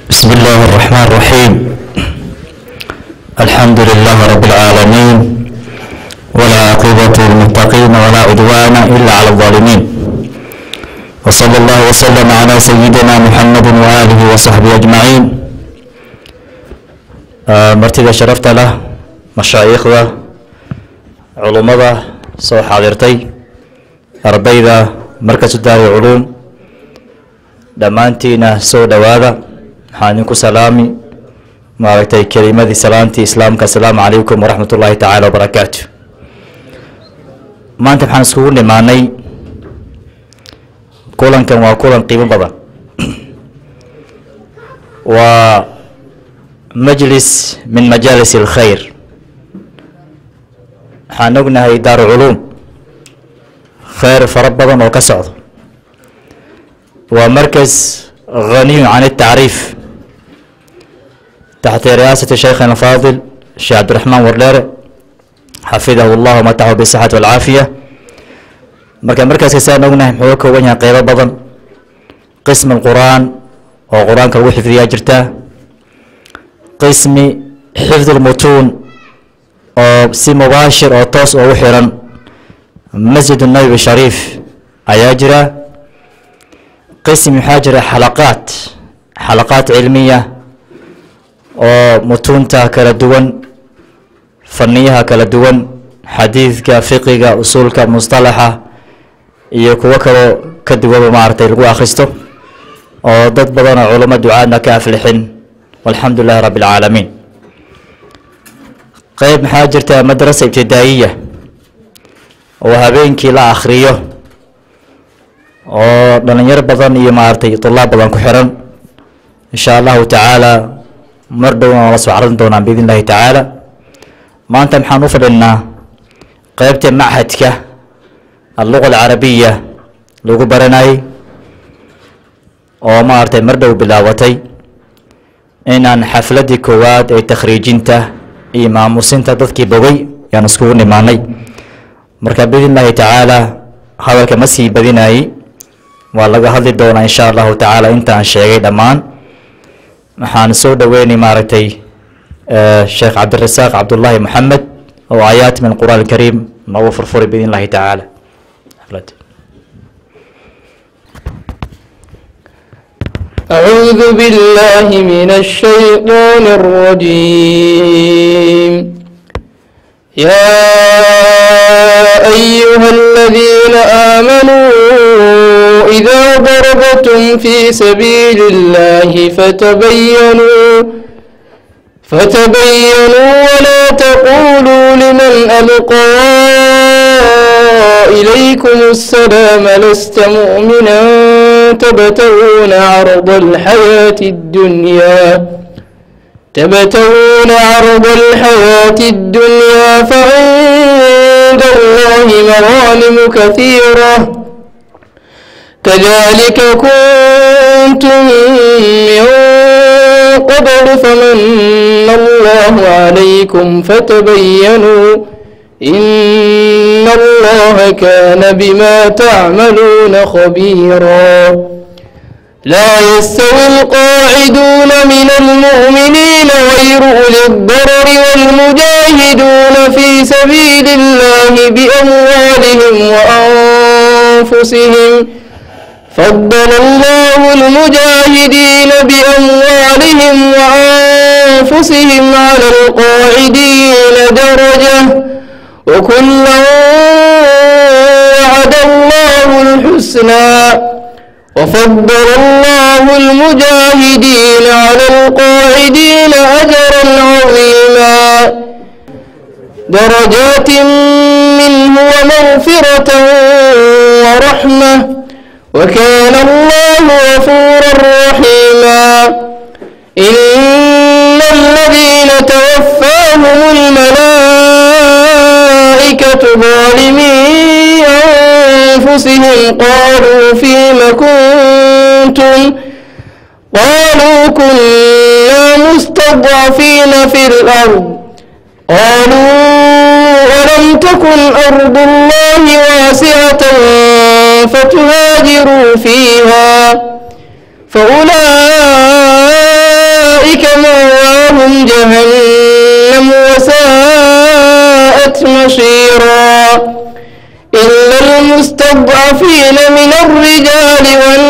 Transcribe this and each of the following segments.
بسم الله الرحمن الرحيم الحمد لله رب العالمين ولا عقبة للمتقين ولا عدوان إلا على الظالمين وصلى الله وسلم على سيدنا محمد وآله وصحبه أجمعين آه، martida sharafta leh mashaayikhda culummada soo xaadirtay ardayda markasu daari culuum dhammaantiina soo dhowaada waxaan idinku salaami maaragtay kelimadii salaantii islaamka asalaamu calaykum waraxmat ullaahi tacaala wabarakaatu maanta waxaan iskugu nimaanay kulankan waa kulan qiimo badan waa majlis min majaalis alkhayr waxaan ognahay daaru culuum khayr fara badan oo ka socdo waa markas غني عن التعريف تحت رئاسة شيخنا الفاضل الشيخ عبد الرحمن ورلير حفظه الله ومتعه بالصحة والعافية marka markaas saan ognahay muxuu ka kooban yahay qeybo badan qismi qur'aan oo qur-aanka lagu xifdiyaa jirtaa qismi xifd lmutuun oo si mubaashir oo toos ugu xiran masjid nabi shariif ayaa jira qism waxaa jira xalaqaad xalaqaad cilmiya oo mutuunta kala duwan faniyaha kala duwan xadiidka fiqiga usuulka mustalaxa iyo kuwo kaloo ka duwanba maaragtay lagu akhristo oo dad badan oo culamo ducaadna ka aflixin walxamdu lilahi rabbi alcaalamiin qeyb maxaa jirta madrasa ibtidaa'iya oo habeenkii la akhriyo oo dhalinyaro badan iyo maaragtay tulaab badan ku xiran insha allahu tacaala mar dhowna waa la soo carin doonaan biidn illahi tacaala maanta maxaan u fadhinaa qeybta machadka alluqa alcarabiya lagu baranayay oo maaragtay mar dhow bilaabatay inaan xafladii koowaad ee takhriijinta iyo maamusinta dadkii bogay yaan iskugu nimaanay marka biidn illahi tacaala hadalka ma sii badinayay waa laga hadli doonaa insha allahu tacaala inta aan sheegay dhammaan waxaan soo dhoweynay maaragtay sheekh cabdirasaaq cabdullaahi moxamed oo aayaat min qur'aan alkariim noogu furfuray biidn illahi tacaala أعوذ بالله من الشيطان الرجيم يا أيها الذين آمنوا إذا ضربتم في سبيل الله فتبينوا فتبينوا ولا تقولوا لمن ألقى إليكم السلام لست مؤمنا تبتغون عرض الحياة الدنيا تبتغون عرض الحياة الدنيا فعند الله مغانم كثيرة كذلك كنتم من قبل فمن الله عليكم فتبينوا إن الله كان بما تعملون خبيرا لا يستوي القاعدون من المؤمنين غير أولي الضرر والمجاهدون في سبيل الله بأموالهم وأنفسهم فضل الله المجاهدين بأموالهم وأنفسهم على القاعدين درجة وكلا وعد الله الحسنى وفضل الله المجاهدين على القاعدين أجرا عظيما درجات منه ومغفرة ورحمة وكان الله غفورا رحيما إن الذين توفاهم الملائكة ظالمي أنفسهم قالوا فيم كنتم قالوا كنا مستضعفين في الأرض قالوا ألم تكن أرض الله واسعة فتهاجروا فيها فأولئك أولئك مأواهم جهنم وساءت مصيرا إلا المستضعفين من الرجال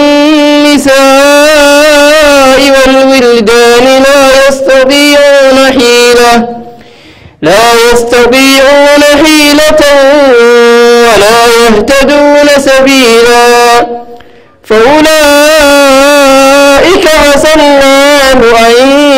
والنساء والولدان لا يستطيعون حيلة لا يستطيعون حيلة ولا يهتدون سبيلا فأولئك عسى الله أن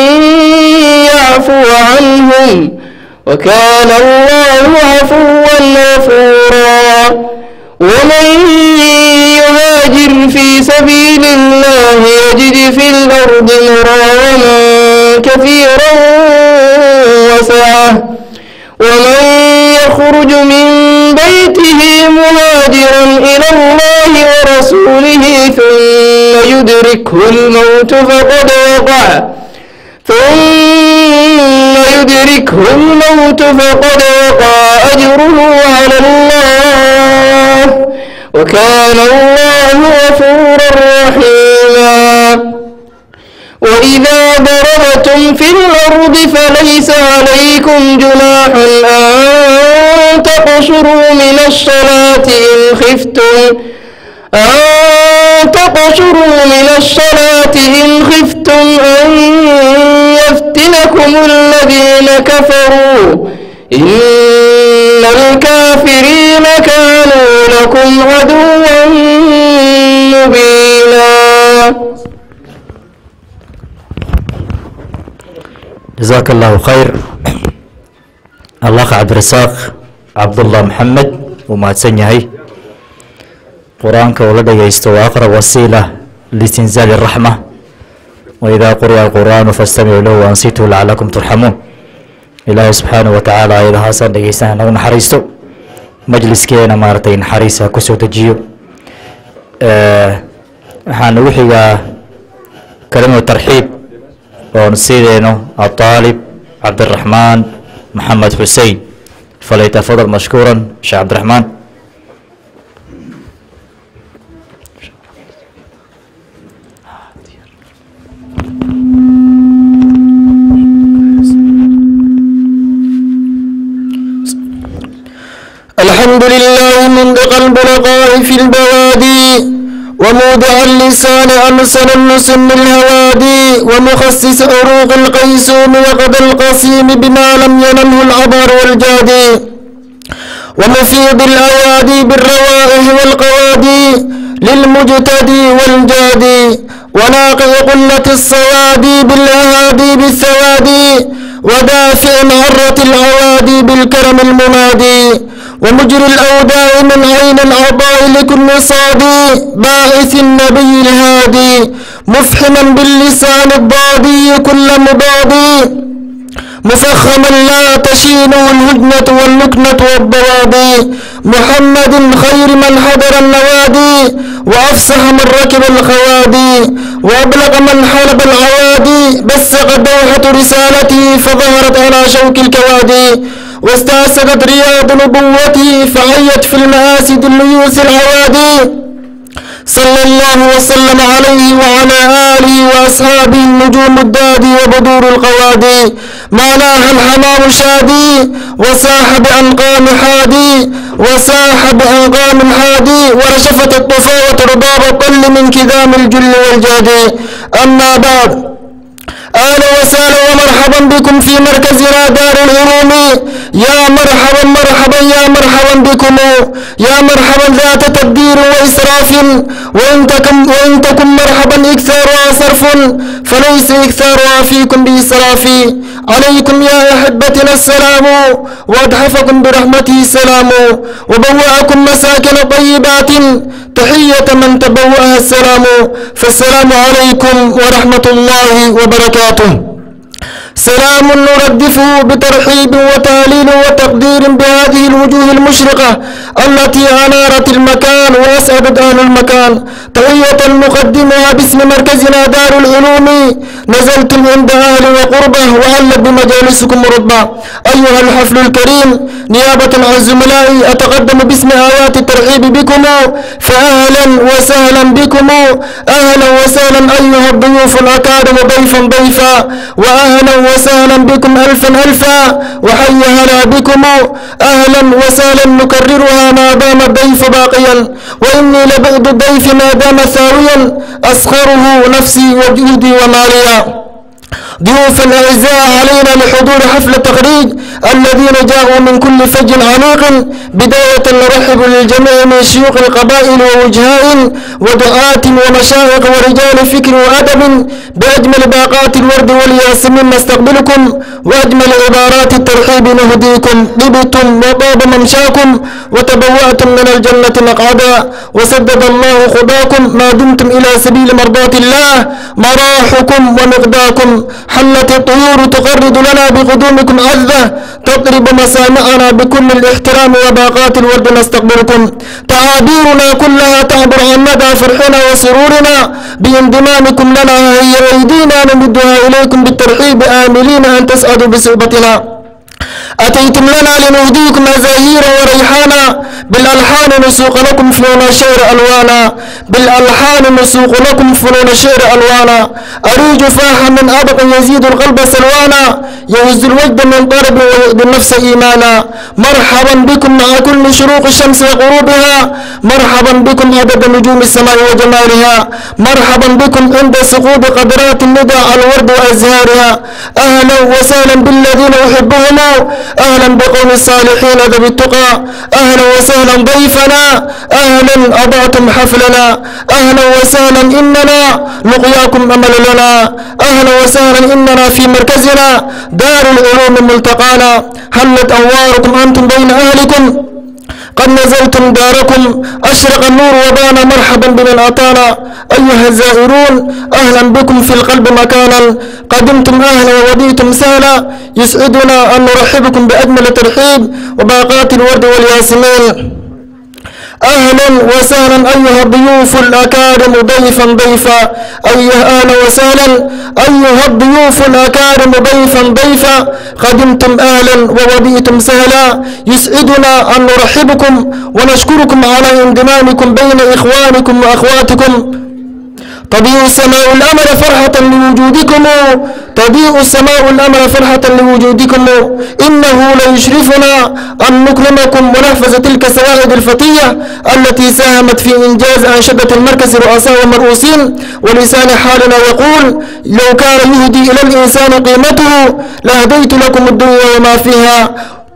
يعفو عنهم وكان الله عفوا غفورا ومن يهاجر في سبيل الله يجد في الأرض مراغما كثيرا وسعة ومن يخرج من بيته مهاجرا إلى الله ورسوله ثم يدركه الموت فقد وقع ثم يدركه الموت فقد وقع أجره على الله وكان الله غفورا رحيما وإذا ضربتم في الأرض فليس عليكم جناح أن تقصروا من الصلاة إن خفتم أن تقصروا من الصلاة إن خفتم أن يفتنكم الذين كفروا إن الكافرين كانوا لكم عدوا مبينا جزاك الله خير الأخ عبد الرزاق عبد الله محمد ومahadsan yahay qur-aanka uu la dhegeysto waa aqrab wasiila listinzaali الraxma waidaa quri'a alqur'aanu faاstamicuu lahu ansituu lacalakum turxamuun ilaahay subxaanaه wa tacaala ayadahaasaan dhegeystaan nagu naxariisto majliskeena maaragtay naxariisa kusoo dejiyo waxaan ugu xigaa kalimatu tarxiib oon sideeno aطaalib cabdiraxmaan maxamed xusein falytafadal mashkuura sheekh cabdiraxmaan الحمد لله منطق البلغاء في البوادي ومودع اللسان أمسل النسم الهوادي ومخصص عروق القيسوم وقد القسيم بما لم ينله العبر والجادي ومفيض الأيادي بالروائح والقوادي للمجتدي والجادي وناقع قلة الصوادي بالأهادي بالسوادي ودافع عرة العوادي بالكرم المنادي ومجري الأوداع من عين الأعضاء لكل صادي باعث النبي الهادي مفحما باللسان الضادي كل مضادي مفخما لا تشينه الهجنة واللكنة والضوابي محمد خير من حضر النوادي وأفصح من ركب الخوادي وأبلغ من حلب العوادي بسق دوحة رسالته فظهرت على شوك الكوادي واستأسدت رياض نبوته فعيت في المآسد الليوس العوادي صلى الله وسلم عليه وعلى آله وأصحابه النجوم الدادي وبدور القوادي ما ناهى الحمام شادي وساح بأنقام حادي وساح بأنقام حادي ورشفت الطفاوة رباب الطل من كذام الجل والجادي أما بعد أهلا وسهلا ومرحبا بكم في مركزنا دار العلوم يا مرحبا مرحبا يا مرحبا بكم يا مرحبا ذات تبدير وإسراف وإن تكن, وإن تكن مرحبا إكثارها صرف فليس إكثارها فيكم بإسراف عليكم يا أحبتنا السلام وأتحفكم برحمته السلام وبوأكم مساكن طيبات تحية من تبوأها السلام فالسلام عليكم ورحمة الله وبركاته سلام نردفه بترحيب وتهليل وتقدير بهذه الوجوه المشرقة التي أنارت المكان وأسعدت أهل المكان تحية نقدمها باسم مركزنا دار العلوم نزلتم عند أهل وقربة وعلت بمجالسكم رتبة أيها الحفل الكريم نيابة عن زملائي أتقدم باسم آيات الترحيب بكم فأهلا وسهلا بكم أهلا وسهلا أيها الضيوف الأكارم ضيفا ضيفا وأهلا وسهلا بكم ألفا ألفا وحي هلا بكم أهلا وسهلا نكررها ما دام الضيف باقيا وإني لبعد الضيف ما دام ثاويا أسخره نفسي وجهدي وماليا ضيوفا أعزاء علينا لحضور حفل التخريج الذين جاءوا من كل فج عميق بداية نرحب للجميع من شيوخ القبائل ووجهاء ودعاة ومشايخ ورجال فكر وأدب بأجمل باقات الورد والياسمين نستقبلكم وأجمل عبارات الترحيب نهديكم طبتم وطاب ممشاكم وتبوأتم من الجنة مقعدا وسدد الله خطاكم ما دمتم إلى سبيل مرضاة الله مراحكم ومقداكم حلت الطيور تقرد لنا بقدومكم عذة تطرب مسامعنا بكل الاحترام وباقات الورد نستقبلكم تعابيرنا كلها تعبر عن مدى فرحنا وسرورنا بانضمامكم لنا هي أيدينا نمدها إليكم بالترحيب آملين أن تسعدوا بصحبتنا أتيتم لنا لنهديكم أزاهير وريحانا بالألحان نسوق لكم فنون الشعر ألوانا بالألحان نسوق لكم فنون الشعر ألوانا أريج فاحا من أبق يزيد القلب سلوانا يهز الوجد من ضرب ويؤذي النفس إيمانا مرحبا بكم مع كل شروق الشمس وغروبها مرحبا بكم عدد نجوم السماء وجمالها مرحبا بكم عند سقوط قدرات الندى على الورد وأزهارها أهلا وسهلا بالذين أحبهم أهلا بقوم الصالحين ذوي التقى أهلا وسهلا ضيفنا أهلا أضعتم حفلنا أهلا وسهلا إننا لقياكم أمل لنا أهلا وسهلا إننا في مركزنا دار العلوم ملتقانا هلت أنواركم أنتم بين أهلكم قد نزلتم داركم أشرق النور وبان مرحبا بمن أتانا أيها الزائرون أهلا بكم في القلب مكانا قدمتم أهلا ووديتم سهلا يسعدنا أن نرحبكم بأجمل ترحيب وباقات الورد والياسمين أهلا وسهلا أيها الضيوف الأكارم ضيفا ضيفا أيها أهلا وسهلا أيها الضيوف الأكارم ضيفا ضيفا قدمتم أهلا ووديتم سهلا يسعدنا أن نرحبكم ونشكركم على انضمامكم بين إخوانكم وأخواتكم تضيء السماء الأمر فرحة لوجودكم تضيء السماء الأمر فرحة لوجودكم إنه ليشرفنا أن نكرمكم ونحفظ تلك السواعد الفتية التي ساهمت في إنجاز أنشطة المركز الرؤساء والمرؤوسين ولسان حالنا يقول لو كان يهدي إلى الإنسان قيمته لهديت لكم الدنيا وما فيها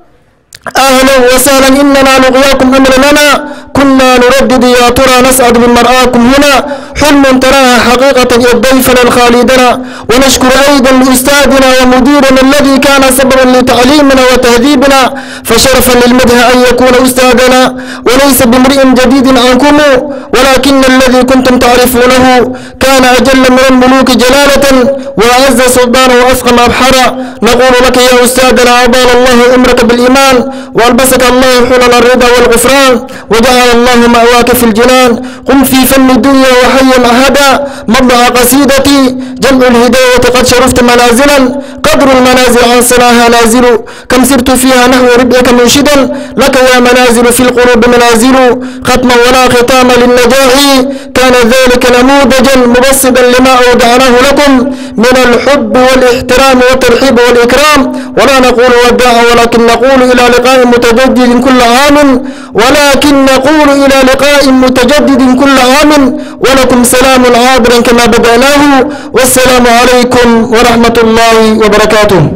أهلا وسهلا إننا لقياكم أمر لنا كنا نردد يا ترى نسعد بمرآكم هنا حلم تراها حقيقة إذ ضيفنا الخالدنا ونشكر أيضا لأستاذنا ومديرنا الذي كان سببا لتعليمنا وتهذيبنا فشرفا للمدح أن يكون أستاذنا وليس بامرئ جديد عنكم ولكن الذي كنتم تعرفونه كان أجل من الملوك جلالة وأعز سلطانا وأفخم أبحرا نقول لك يا أستاذنا أطال الله عمرك بالإيمان وألبسك الله حلل الرضا والغفران وجعل الله مأواك في الجنان قم في فن الدنيا وحيا أهدا مضع قصيدتي جمع الهداية قد شرفت منازلا قدر المنازل عن صلاها نازل كم سرت فيها نحو ربعك منشدا لك يا منازل في القلوب منازل ختما ولا ختام للنجاح كان ذلك نموذجا مبسطا لما أودعناه لكم من الحب والاحترام والترحيب والإكرام ولا نقول وداعا ولكن نقول إلى لقاء متجدد كل عام ولكن نقول إلى لقاء متجدد كل عام ولكم سلام عابر كما بدأناه والسلام عليكم ورحمة الله وبركاته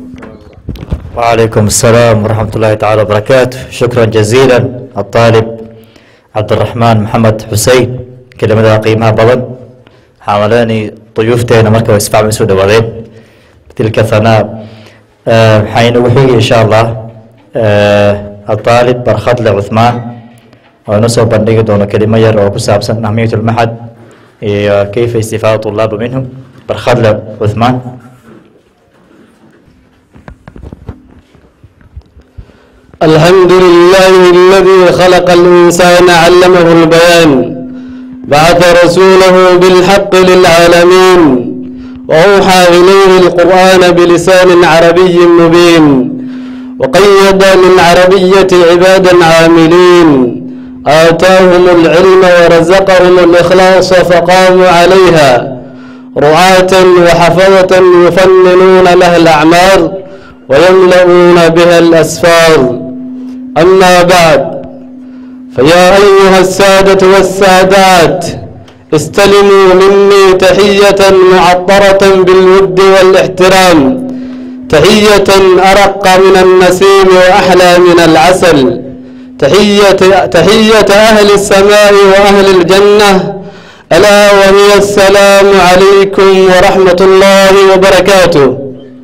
وعليكم السلام ورحمة الله تعالى وبركاته شكرا جزيلا الطالب عبد الرحمن محمد حسين كلمة قيمها بضن حاولاني ضيوفتين مركب اسفع من سودة وضين تلك ثناء أه حين وحي إن شاء الله أه الطالب برخط لعثمان ونصب بندق دون كلمة ير وكساب سن أهمية المحد إيه، كيف استفادة الطلاب منهم برخط لعثمان الحمد لله الذي خلق الإنسان علمه البيان بعث رسوله بالحق للعالمين وأوحى إليه القرآن بلسان عربي مبين وقيد للعربية عبادا عاملين آتاهم العلم ورزقهم الإخلاص فقاموا عليها رعاة وحفظة يفننون لها الأعمار ويملؤون بها الأسفار أما بعد فيا أيها السادة والسادات استلموا مني تحية معطرة بالود والاحترام تحية أرق من النسيم وأحلى من العسل تحية, تحية أهل السماء وأهل الجنة ألا وهي السلام عليكم ورحمة الله وبركاته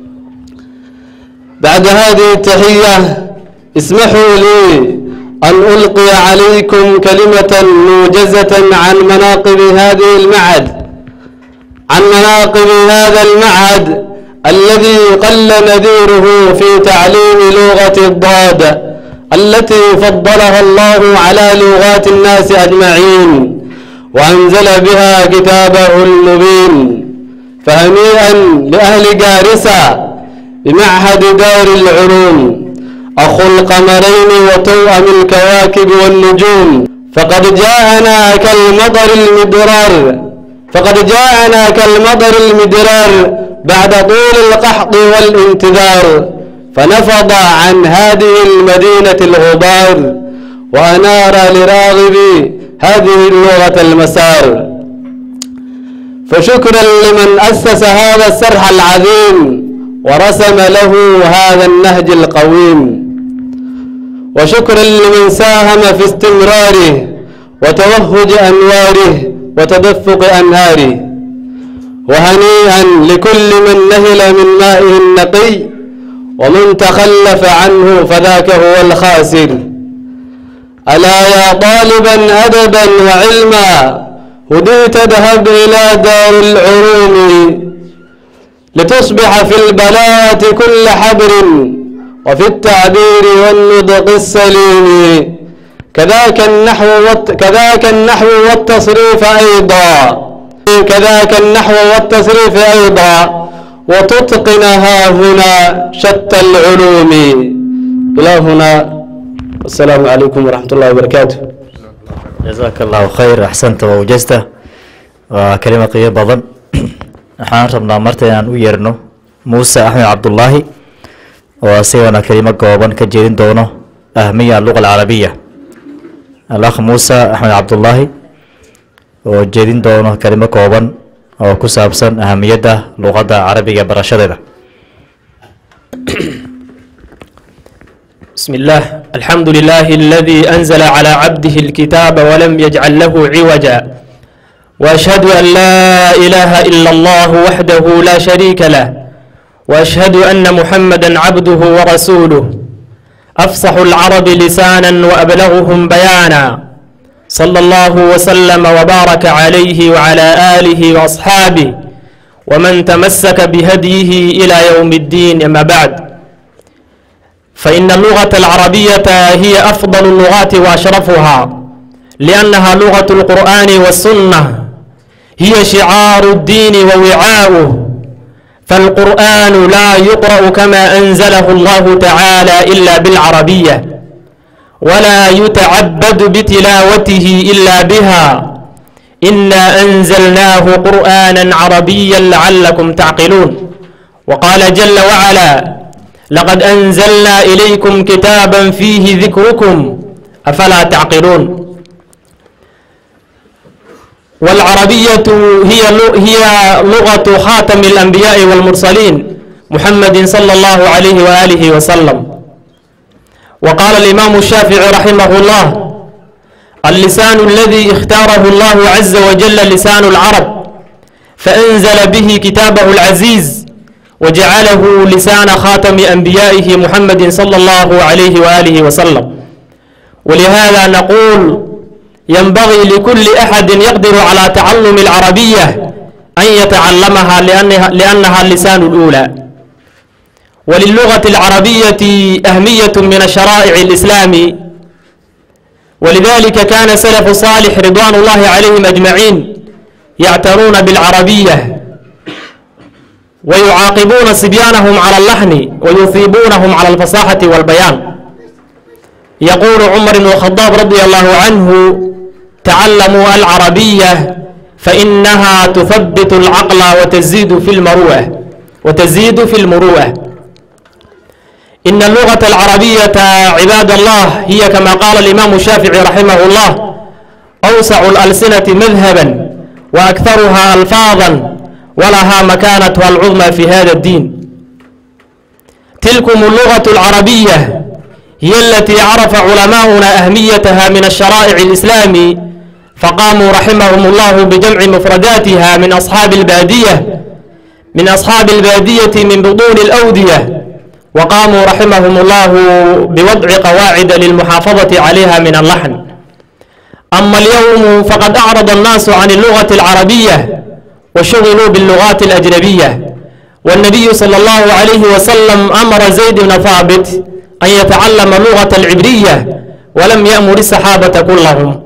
بعد هذه التحية اسمحوا لي أن ألقي عليكم كلمة موجزة عن مناقب هذه المعهد عن مناقب هذا المعهد الذي قل نذيره في تعليم لغة الضاد التي فضلها الله على لغات الناس أجمعين وأنزل بها كتابه المبين فهنيئا لأهل جارسة بمعهد دار العلوم أخو القمرين وتوأم الكواكب والنجوم فقد جاءنا كالمطر المدرار فقد جاءنا كالمطر المدرار بعد طول القحط والانتظار فنفض عن هذه المدينة الغبار وأنار لراغبي هذه اللغة المسار فشكرا لمن أسس هذا السرح العظيم ورسم له هذا النهج القويم وشكرا لمن ساهم في استمراره وتوهج أنواره وتدفق أنهاره وهنيئا لكل من نهل من مائه النقي ومن تخلف عنه فذاك هو الخاسر ألا يا طالبا أدبا وعلما هديت اذهب إلى دار العلوم لتصبح في البلاءة كل حبر وفي التعبير والنطق السليم كذاك النحو والت... كذاك النحو والتصريف أيضا كذاك النحو والتصريف أيضا وتتقنها هنا شتى العلوم إلى هنا السلام عليكم ورحمة الله وبركاته jazaaka allahu khayr axsanta wa wajasta waa kelimo qiyo badan waxaan rabnaa marta inaan u yeerno muuse axmed cabdullaahi oo asigana kelimo gooban ka jeedin doono ahmiya alluqa alcarabiya alakh muuse axmed cabdullaahi oo jeedin doono kelimo kooban oo ku saabsan ahamiyadda luqadda carabiga barashadeeda بسم الله الحمد لله الذي أنزل على عبده الكتاب ولم يجعل له عوجا وأشهد أن لا إله إلا الله وحده لا شريك له وأشهد أن محمدا عبده ورسوله أفصح العرب لسانا وأبلغهم بيانا صلى الله وسلم وبارك عليه وعلى آله وأصحابه ومن تمسك بهديه إلى يوم الدين أما بعد فإن اللغة العربية هي أفضل اللغات وأشرفها لأنها لغة القرآن والسنة هي شعار الدين ووعاؤه فالقرآن لا يقرأ كما أنزله الله تعالى إلا بالعربية ولا يتعبد بتلاوته إلا بها إنا أنزلناه قرآنا عربيا لعلكم تعقلون وقال جل وعلا لقد أنزلنا إليكم كتابا فيه ذكركم أفلا تعقلون والعربية هي هي لغة خاتم الأنبياء والمرسلين محمد صلى الله عليه وآله وسلم وقال الإمام الشافعي رحمه الله اللسان الذي اختاره الله عز وجل لسان العرب فأنزل به كتابه العزيز وجعله لسان خاتم أنبيائه محمد صلى الله عليه وآله وسلم ولهذا نقول ينبغي لكل أحد يقدر على تعلم العربية أن يتعلمها لأنها, لأنها اللسان الأولى وللغة العربية أهمية من الشرائع الإسلام ولذلك كان سلف صالح رضوان الله عليهم أجمعين يعتنون بالعربية ويعاقبون صبيانهم على اللحن ويثيبونهم على الفصاحة والبيان يقول عمر بن الخطاب رضي الله عنه تعلموا العربية فإنها تثبت العقل وتزيد في المروءة وتزيد في المروءة إن اللغة العربية عباد الله هي كما قال الإمام الشافعي رحمه الله أوسع الألسنة مذهبا وأكثرها ألفاظا ولها مكانتها العظمى في هذا الدين تلكم اللغة العربية هي التي عرف علماؤنا أهميتها من الشرائع الإسلام فقاموا رحمهم الله بجمع مفرداتها من أصحاب البادية من أصحاب البادية من بطون الأودية وقاموا رحمهم الله بوضع قواعد للمحافظة عليها من اللحن أما اليوم فقد أعرض الناس عن اللغة العربية وشغلوا باللغات الأجنبية والنبي صلى الله عليه وسلم أمر زيد بن ثابت أن يتعلم اللغة العبرية ولم يأمر الصحابة كلهم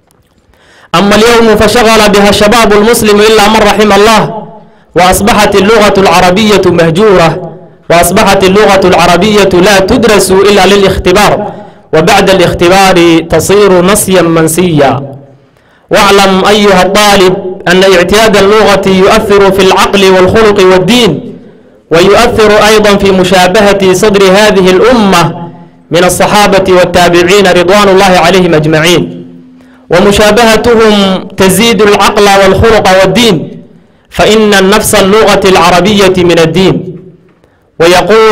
أما اليوم فشغل بها الشباب المسلم إلا من رحم الله وأصبحت اللغة العربية مهجورة وأصبحت اللغة العربية لا تدرس إلا للاختبار وبعد الاختبار تصير نسيا منسيا واعلم أيها الطالب أن اعتياد اللغة يؤثر في العقل والخلق والدين ويؤثر أيضا في مشابهة صدر هذه الأمة من الصحابة والتابعين رضوان الله عليهم أجمعين ومشابهتهم تزيد العقل والخلق والدين فإن النفس اللغة العربية من الدين ويقول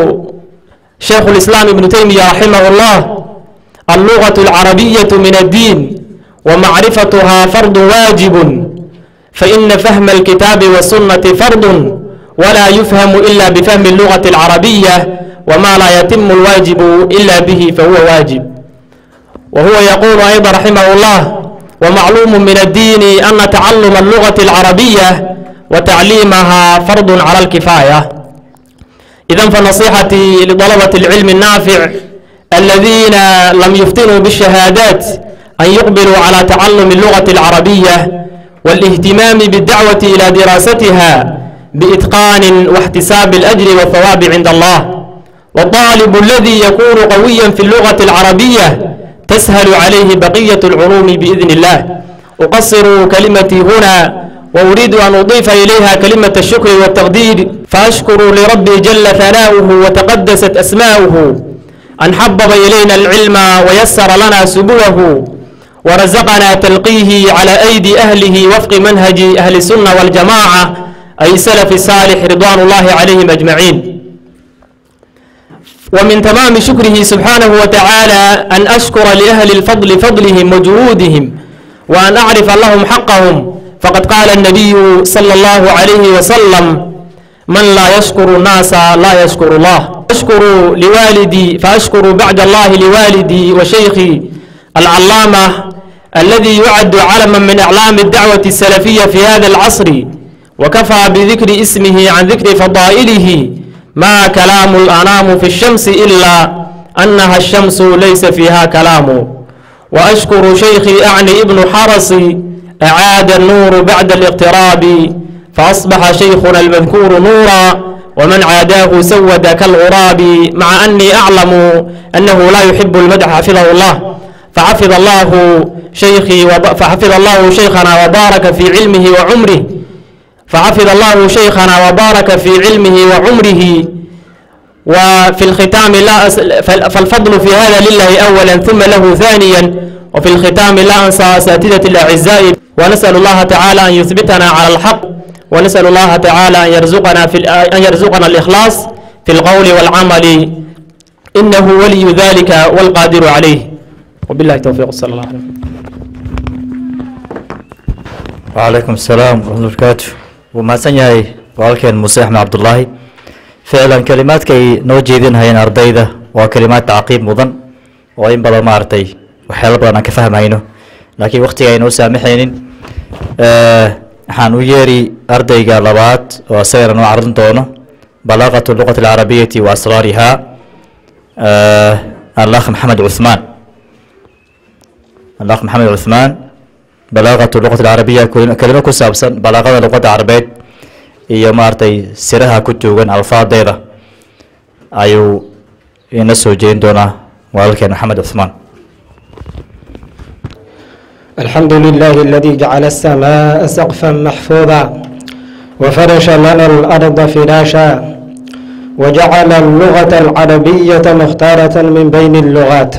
شيخ الإسلام ابن تيمية رحمه الله اللغة العربية من الدين ومعرفتها فرض واجب فإن فهم الكتاب والسنة فرض ولا يفهم إلا بفهم اللغة العربية وما لا يتم الواجب إلا به فهو واجب وهو يقول أيضا رحمه الله ومعلوم من الدين أن تعلم اللغة العربية وتعليمها فرض على الكفاية إذا فنصيحتي لطلبة العلم النافع الذين لم يفتنوا بالشهادات أن يقبلوا على تعلم اللغة العربية والاهتمام بالدعوة إلى دراستها بإتقان واحتساب الأجر والثواب عند الله والطالب الذي يكون قويا في اللغة العربية تسهل عليه بقية العلوم بإذن الله أقصر كلمتي هنا وأريد أن أضيف إليها كلمة الشكر والتقدير فأشكر لربي جل ثناؤه وتقدست أسماؤه أن حبب إلينا العلم ويسر لنا سبله ورزقنا تلقيه على أيدي أهله وفق منهج أهل السنة والجماعة أي سلف الصالح رضوان الله عليهم أجمعين ومن تمام شكره سبحانه وتعالى أن أشكر لأهل الفضل فضلهم وجهودهم وأن أعرف لهم حقهم فقد قال النبي صلى الله عليه وسلم من لا يشكر الناس لا يشكر الله أشكر لوالدي فأشكر بعد الله لوالدي وشيخي العلامة الذي يعد علما من أعلام الدعوة السلفية في هذا العصر وكفى بذكر اسمه عن ذكر فضائله ما كلام الأنام في الشمس إلا أنها الشمس ليس فيها كلام وأشكر شيخي أعني ابن حرسي أعاد النور بعد الاقتراب فأصبح شيخنا المذكور نورا ومن عاداه سود كالغراب مع أني أعلم أنه لا يحب المدح حفظه الله فحفظ الله شيخي وب... فحفظ الله شيخنا وبارك في علمه وعمره فحفظ الله شيخنا وبارك في علمه وعمره وفي الختام لا أس... فالفضل في هذا لله أولا ثم له ثانيا وفي الختام لا أنسى أساتذة الأعزاء ونسأل الله تعالى أن يثبتنا على الحق ونسأل الله تعالى أن يرزقنا في أن يرزقنا الإخلاص في القول والعمل إنه ولي ذلك والقادر عليه وبالله التوفيق صلى الله عليه وسلم وعليكم السلام ورحمة الله وبركاته ومahadsan yahay walaalkeen muuse axmed cabdulaahi ficlan kelimaadkay noo jeedinhayeen ardayda waa kelimaad tacqiib mudan oo in badan maaragtay waxyaalo badan aan ka fahmayno laakiin waktiga aynoo saamaxaynin waxaan u yeeri ardayga labaad oo isagana noo carin doono بلاغة اللغة العربية وأسرارها آه الأخ محمد عثمان الأخ محمد عثمان بلاغة اللغة العربية كل- كلمة كسابسا بلاغة اللغة العربية iyo maaragtay siraha ku tuugan alfaadeeda ayuu ina soo jeedin doonaa walaalkeen maxamed cuثmaan الحمد لله الذي جعل السماء سقفا محفوظا وفرش لنا الأرض فراشا وجعل اللغة العربية مختارة من بين اللغات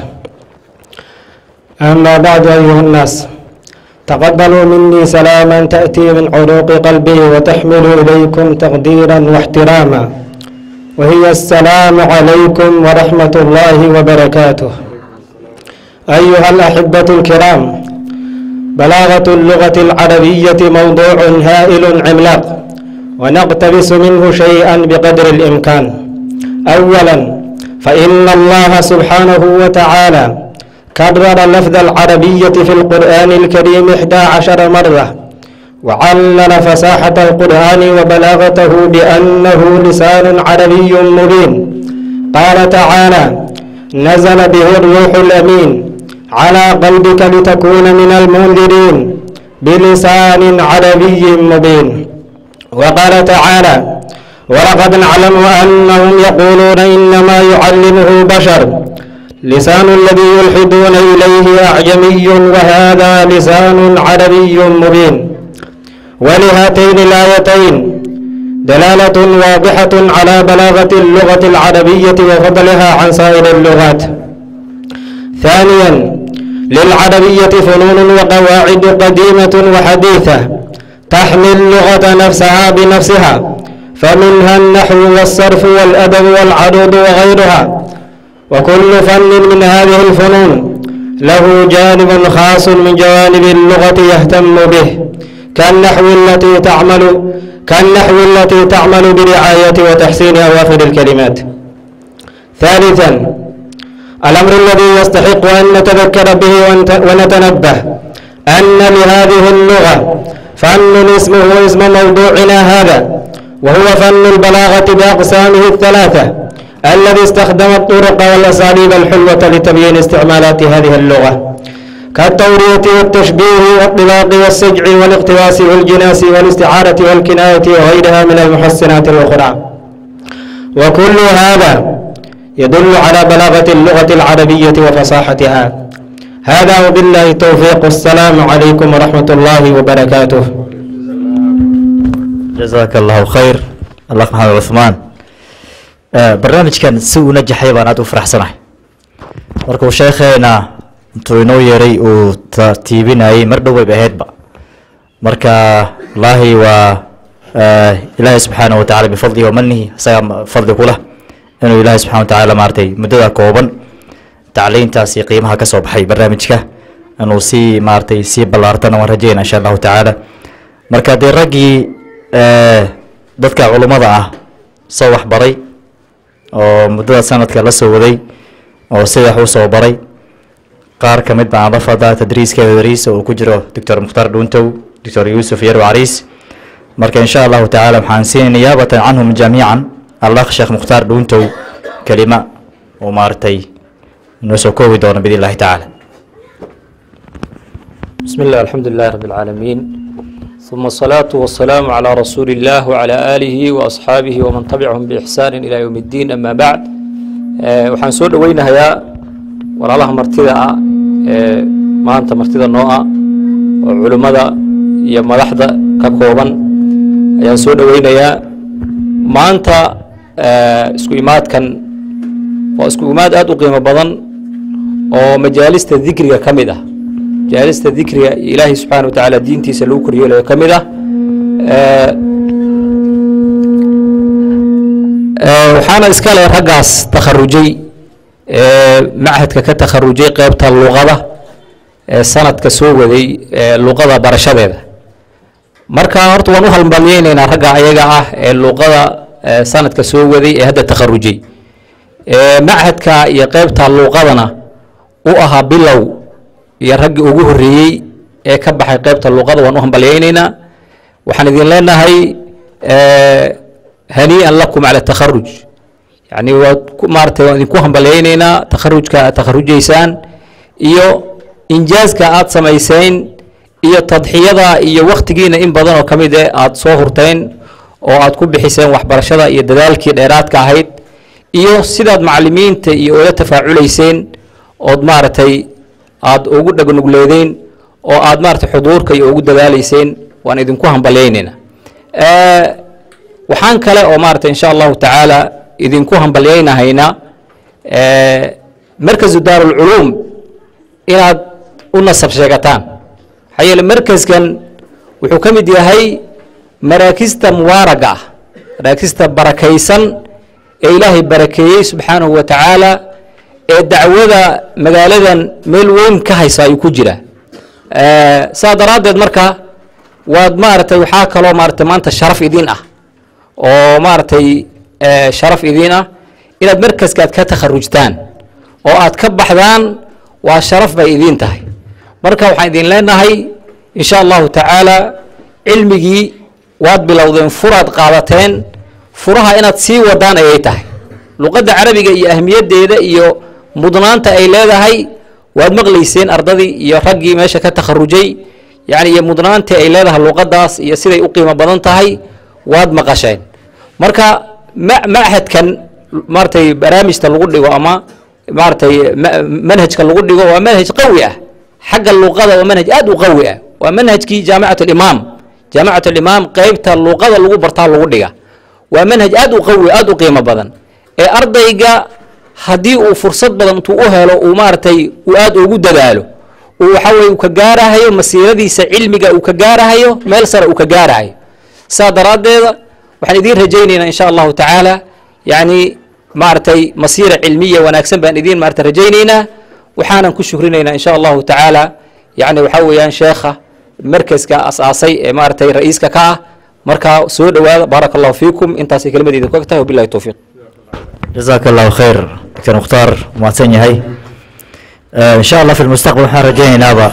أما بعد أيها الناس تقبلوا مني سلاما تأتي من عروق قلبي وتحمل إليكم تقديرا واحتراما وهي السلام عليكم ورحمة الله وبركاته أيها الأحبة الكرام بلاغة اللغة العربية موضوع هائل عملاق ونقتبس منه شيئا بقدر الإمكان أولا فإن الله سبحانه وتعالى كرر لفظ العربية في القرآن الكريم إحدى عشر مرة وعلل فصاحة القرآن وبلاغته بأنه لسان عربي مبين قال تعالى نزل به الروح الأمين على قلبك لتكون من المنذرين بلسان عربي مبين وقال تعالى ولقد نعلم أنهم يقولون إنما يعلمه بشر لسان الذي يلحدون إليه أعجمي وهذا لسان عربي مبين ولهاتين الآيتين دلالة واضحة على بلاغة اللغة العربية وفضلها عن سائر اللغات ثانيا للعربية فنون وقواعد قديمة وحديثة تحمي اللغة نفسها بنفسها فمنها النحو والصرف والأدب والعروض وغيرها وكل فن من هذه الفنون له جانب خاص من جوانب اللغة يهتم به كالنحو التي تعمل كالنحو التي تعمل برعاية وتحسين أواخر الكلمات ثالثا الأمر الذي يستحق أن نتذكر به ونت- ونتنبه أن لهذه اللغة فن اسمه اسم موضوعنا هذا وهو فن البلاغة بأقسامه الثلاثة الذي استخدم الطرق والأساليب الحلوة لتبيين استعمالات هذه اللغة كالتورية والتشبيه والطلاق والسجع والاقتباس والجناس والاستعارة والكناية وغيرها من المحسنات الأخرى وكل هذا يدل على بلاغة اللغة العربية وفصاحتها هذا وبالله التوفيق والسلام عليكم ورحمة الله وبركاته jazaaka allahu khayr allah maxamed cuثmaan barnaamijkan si uu najaxay baan aad u faraxsanahay markuu sheekheena intuu inoo yeeray uu tartiibinayay mar dhow wayba ahaydba marka wallaahi waa ilaahay subxaanaه wa tacala bifadlihi wamanihi isagaa fadli ku leh inuu ilaahay subxana wa tacaala maaragtay muddada kooban tacliintaas iyo qiimaha ka soo baxay barnaamijka inuu sii maaragtay sii ballaartana waan rajeyna insha allahu tacaala marka dee raggii dadka culummada ah soo waxbaray oo muddada sanadka la soo waday oo sida wax u soo baray qaar ka mid baan lafada tadriiskeeda dariis oo ku jiro doctor mukhtaar dhuuntow doctor yuusuf yarw cariis marka insha allahu tacaala waxaan siinay niyaabatan canhum jamiican allah sheekh mukhtaar dhuuntow kelima oo maaragtay inoo soo koobi doono biidn illahi tacaala بسم الله الحمد لله رب العالمين ثم الصلاة والسلام على رسول الله وعلى آله وأصحابه ومن تبعهم بإحسان إلى يوم الدين أما بعد آه، waxaan soo dhoweynahayaa walaalaha martida ah ee maanta martida noo ah oo culimmada iyo madaxda ka kooban ayaan soo dhoweynayaa maanta آه، isku imaadkan waa isku imaad aad u qiimo badan oo majaalista dikriga ka mid ah majaalista dikriga iyo ilaahay subxaana wa tacaala diintiisa lagu koryeelayo ka mid ah Eh, eh, waxaana iska leh raggaas takharujay ee machadka ka takharujay qeybta luqada ee sanadka soo waday ee luqada barashadeeda marka horta waan u halmalyeynaynaa ragga ayaga ah ee luqada ee sanadka soo waday ee hadda takharujay ee machadka iyo qeybta luqadana u ahaa bilow iyo raggii ugu horreeyey ee ka baxay qeybta luqada waan u hambalyeynaynaa waxaan idin leenahay hanii'an lakum cala takharuj yani waad ku maaratay waan idinku hambalyaynaynaa takharujka aad takharujaysaan iyo injaaska aad samayseen iyo tadxiyada iyo waktigiina in badan oo ka mid eh aad soo hurteen oo aad ku bixiseen waxbarashada iyo dadaalkii dheeraadka ahayd iyo sidaad macalimiinta iyo oola tafaaculayseen ood maaragtay aad ugu dhagnugleedeen oo aad maaragtay xuduurka iyo ugu dadaalayseen waan idinku hambalyaynayna waxaan kale oo maaragtay insha allahu tacaala idinku hambalyaynahaynaa markazu daarulculuum inaad u nasab sheegataan maxaa yeele markaskan wuxuu ka mid yahay maraakista mubaaraga ah maraakista barakaysan ee ilaahay barakeeyey subxaanahu wa tacaala ee dacwada magaaladan meel weyn ka haysa ayuu ku jira saa daraaddeed marka waad maaragtay waxaa kaloo maaratay maanta sharaf idiin ah oo maaragtay sharaf idiin ah inaad markaska aad ka takharujtaan oo aad ka baxdaan waa sharaf bay idiin tahay marka waxaan idin leenahay insha allahu tacaala cilmigii waad bilowdeen furaad qaadateen furaha inaad sii wadaan ayay tahay luqadda carabiga iyo ahmiyaddeeda iyo mudnaanta ay leedahay waad maqlayseen ardadii iyo raggii meesha ka takharujay yani iyo mudnaantii ay leedahay luqadaas iyo siday u qiimo badan tahay waad maqasheen marka ma machadkan maaratay barnaamijta lagu dhigo ama maaratay manhajka lagu dhigo waa manhaj qawi ah xagga luqada waa manhaj aad u qawi ah waa manhajkii jaamicat alimaam jaamicat alimaam qeybta luqada lagu bartaa lagu dhiga waa manhaj aad u qawi aad u qiimo badan ee ardayga haddii uu fursad badan intuu u helo uu maaragtay uu aad ugu dadaalo uu waxa weye uu ka gaarahayo masiiradiisa cilmiga uu ka gaarahayo meel sare uu ka gaarahayo saa daraaddeeda waxaan idiin rajaynaynaa insha allahu tacaala yacni maaragtay masiira cilmiya wanaagsan baan idiin maarata rajaynaynaa waxaanan ku shukrinaynaa insha allahu tacaala yacni waxaa weeyaan sheekha markaska asaasay ee maaragtay ra-iiska ka ah markaa soo dhowaada baaraka allahu fiikum intaasay kelimadeeda ku eg tahay wabillahi towfiiq jazaaka allahu khayr doctor mukhtaar mahadsan yahay insha allah fi lmustaqbal waxaan rajaynaynaba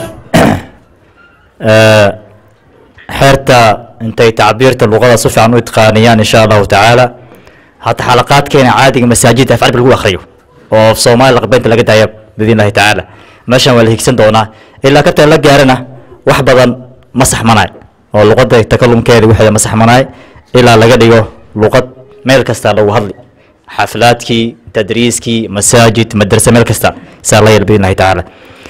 xeerta intay tacbiirta luqada si fiican u itqaaniyaan insha allahu tacaala hataa xalaqaadkeena caadiga masaajidda af carabi lagu akhriyo oo af soomaali laqbeynta laga daaya biidn illahi tacaala meeshan waa la higsan doonaa ilaa ka tan la gaarana wax badan ma saxmanaay oo luqadda takalumkeeda waxeeda ma saxmanaay ilaa laga dhigo luqad meel kasta lagu hadli xaflaadkii tadriiskii masaajid madrase meel kasta saa la yeel biidn illahi tacaala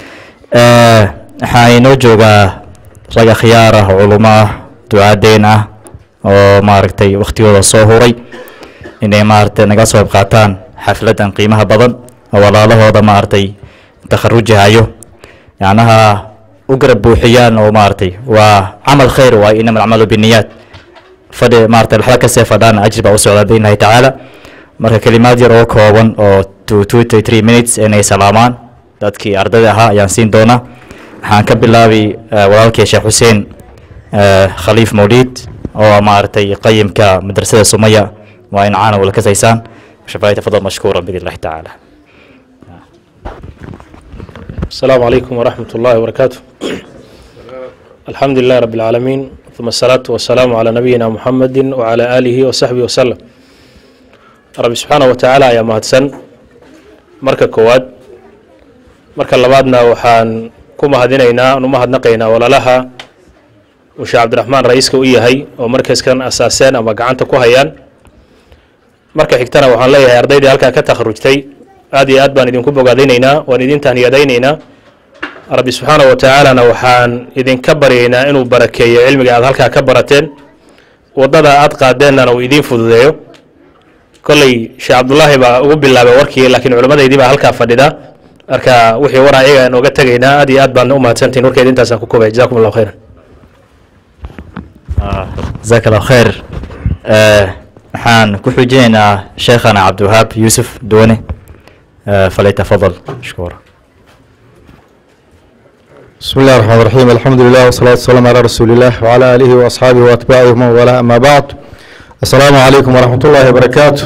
waxaa inoo joogaa rag akhyaar ah culumo ah ducaadeen ah oo maaragtay waktigooda soo huray inay maaragtay naga soo qayb qaataan xafladan qiimaha badan oo walaalahooda maaragtay takharujahayo yacnaha u garab buuxiyaan oo maaragtay waa camal khayr waay inama alcamalu biniyaat fadhi maaragtay laxda kasee fadhaan ajir baa u socdaa biidn illahi tacaala marka kelimaad yar oo kooban oo two two to three minutes inay salaamaan dadkii ardayda ahaa ayaan siin doonaa waxaan ka bilaabi walaalkii sheekh xuseen khaliif mawliid oo maaragtay qayimka madrasada sumaya waa in caana wala kasaysaan shafaayi tafadal mashkuura biidn illahi tacaala السلام عليكم ورحمة الله وبركاته الحمد لله رب العالمين ثم الصلاة والسلام على نبينا محمد وعلى آله وصحبه وسلم رب سبحانه وتعالى يا مهدسن marka koowaad marka labaadna waxaan ku mahadinaynaa nu mahadnaqaynaa walaalaha uu sheekh cabdiraxmaan ra-iiska u yahay oo markaskan asaaseen ama gacanta ku hayaan marka xigtana waxaan leeyahay ardaydii halkaa ka takharujtay aad iyo aad baan idinku bogaadinaynaa waan idin tahniyadaynaynaa rabbi subxaana wa tacaalana waxaan idinka baryaynaa inuu barakeeyo cilmiga aad halkaa ka barateen waddada aad qaadeennana uu idiin fududeeyo kolley sheekh cabdullaahi baa ugu bilaabay warkii laakiin culimmadaydii baa halkaa fadhida marka wixii waraa iyaga aan oga tegaynaa aad iyo aad baan u mahadsantihin warkeeda intaasaan ku koobaya jazakum allahu khayran jazaaka allahu khayr waxaan ku xujinaynaa sheekhana cabdiwahaab yuusuf duwane فليتفضل مشكورا بسم الله الرحمن الرحيم الحمد لله والصلاة والسلام على رسول الله وعلى آله وأصحابه وأتباعه ومن والاه أما بعد السلام عليكم ورحمة الله وبركاته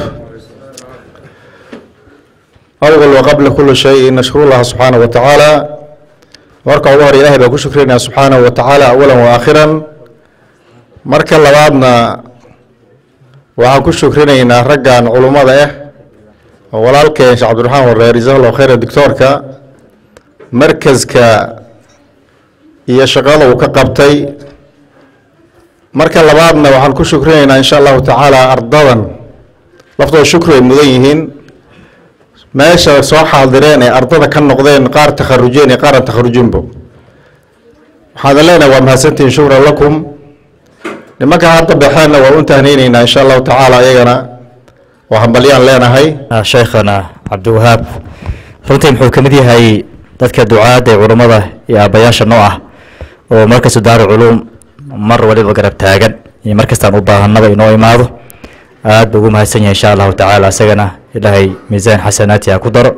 أول وقبل كل شيء نشكر الله سبحانه وتعالى واركع ظهر إلهي بأكو شكرنا سبحانه وتعالى أولا وآخرا مركا لبعضنا waxaan ku shukrinaynaa raggan culummada ah oo walaalkeen sheekh cabdiraxmaan wareer jazakallahu khayra doctoorka markaska iyo shaqada uu ka qabtay marka labaadna waxaan ku shukrinaynaa insha allahu tacaala ardadan laftooda shukri ay mudan yihiin meesha soo xaadireen ee ardada ka noqdeen qaar takharujeen iyo qaar aan takharujinbo waxaan leenahay waa mahadsantihiin shukran lakum nimanka hadda baxeenna waa u tahneyneynaa insha allahu tacaala iyagana waa hambalyaan leenahay sheekhana cabdiwahaab runtii muxuu ka mid yahay dadka ducaadda ee culummada iyo aabbayaasha noo ah oo markasta daaru culuum mar waliba garab taagan iyo markastaan u baahanaba inoo imaado aad buu ugu mahadsan yahay insha allahu tacaala isagana ilaahay miisaan xasanaati ha ku daro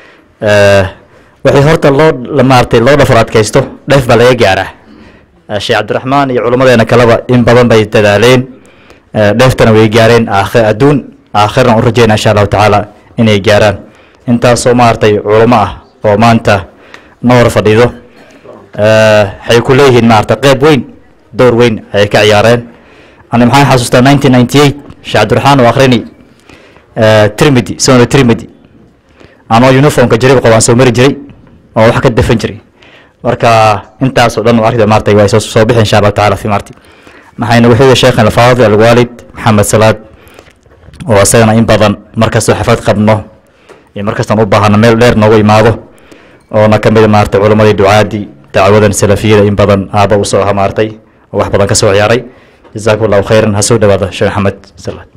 wixii horta loo maaragtay loo dhafar adkaysto dheef baa laga gaaraa sheekh cabdiraxmaan iyo culummadeena kaleba in badan bay dadaaleen dheeftana way gaareen aakhir adduun aakhirna u rajayna insha allahu tacaala inay gaaraan intaasoo maaragtay culummo ah oo maanta noor fadhido waxay ku leeyihiin maaragtay qeyb weyn door weyn ayay ka ciyaareen ani maxaan xasuustaa nineteen ninety eight sheekh cabdiraxmaan oo akhrini trimidi sonada trimidi anoo uniformka jariib qabo aan soo mari jiray oo wax ka dafan jiray marka intaasoo dhan arida maartay waa soo soo bixi insha allahu tacaala fi maarti maxayna wuxuu sheekhan alfaadil alwaalid maxamed salaad oo isagana in badan markastoo xafad qabno iyo markastaan u baahano meel dheer noogu imaado oona ka mid maartay culammadii ducaadii dacwadan salafiyada in badan aaba u soo hamaartay oo wax badan ka soo ciyaaray jazaakum allahu khayran ha soo dhawaada sheekh maxamed salaad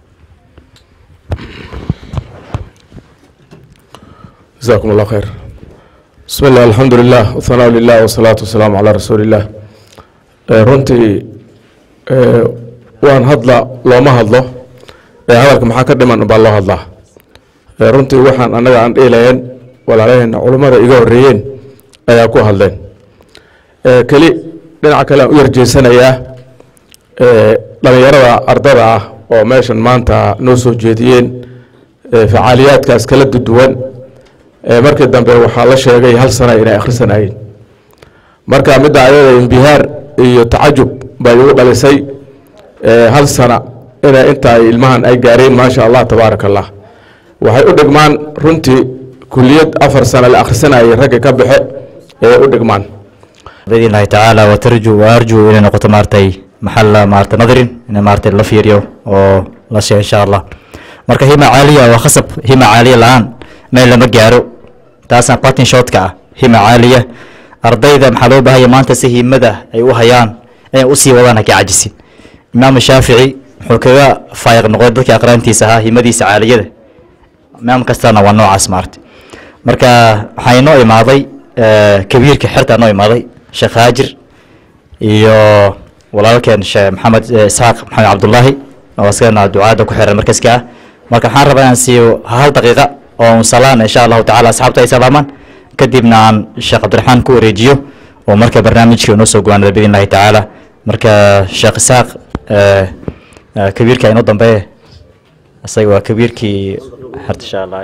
جزاكم الله خير بسم الله الحمد لله والثناء لله والصلاة والسلام على رسول الله Eh, runtii eh, waan hadla looma hadlo ee hadalka maxaa ka dhiman baa loo hadlaa Eh, runtii waxaan annaga aan dhiilayen walaalaheenna culummada iga horreeyeen ayaa ku hadleen Eh, keli dhinaca kale aan u yarjeysanayaa eh, dhallinyarada ardada ah oo meeshan maanta noo soo jeediyeen eh, facaaliyaadkaas kala duwan Eh, markii dambe waxaa la sheegay hal sana inay akhrisanayeen marka midda ayada imbihaar iyo tacajub bay igu dhalisay eh, hal sana ina inta ay ilmahan ay gaareen maasha allah tabaaraka allah waxay u dhigmaan runtii kuliyad afar sana la akhrisanayay ragga ka baxe ee u dhigmaan باذن الله تعالى وترجو وارجو الى نقطه مارتي محل مارت نظر ان مارتي لا فيريو او لا شيء ان شاء الله marka hima caaliya waa khasab hima caaliya la-aan meel lama gaaro taasna qatin shootka ah hima caaliya ardayda maxaa loo baahaya maanta si himada ay u hayaan inay usii wadaan ha ka cajisin imaam shaafici wuxuu kaga faayiq noqday dadka aqraantiisa ahaa himadiisa caaliyada imaam kastana waa noocaas maarta marka waxaa inoo imaaday eh, kabiirka xerta noo imaaday sheekh haajir iyo walaalkeen sheekh maxamed eh, isxaaq maxamed cabdullaahi oo isagana ducaada ku xiran markaska ah marka waxaan rabaa inaan siiyo hal daqiiqa oo un salaan insha allahu tacaala asxaabta ay salaamaan kadibna aan sheekh cabdiraxmaan ku wareejiyo oo marka barnaamijkii noo soo gowaanada biidn illahi tacaala marka sheekh isaaq eh, eh, kabiirka inoo dambeeye isaga waa kabiirkii xerta insha allah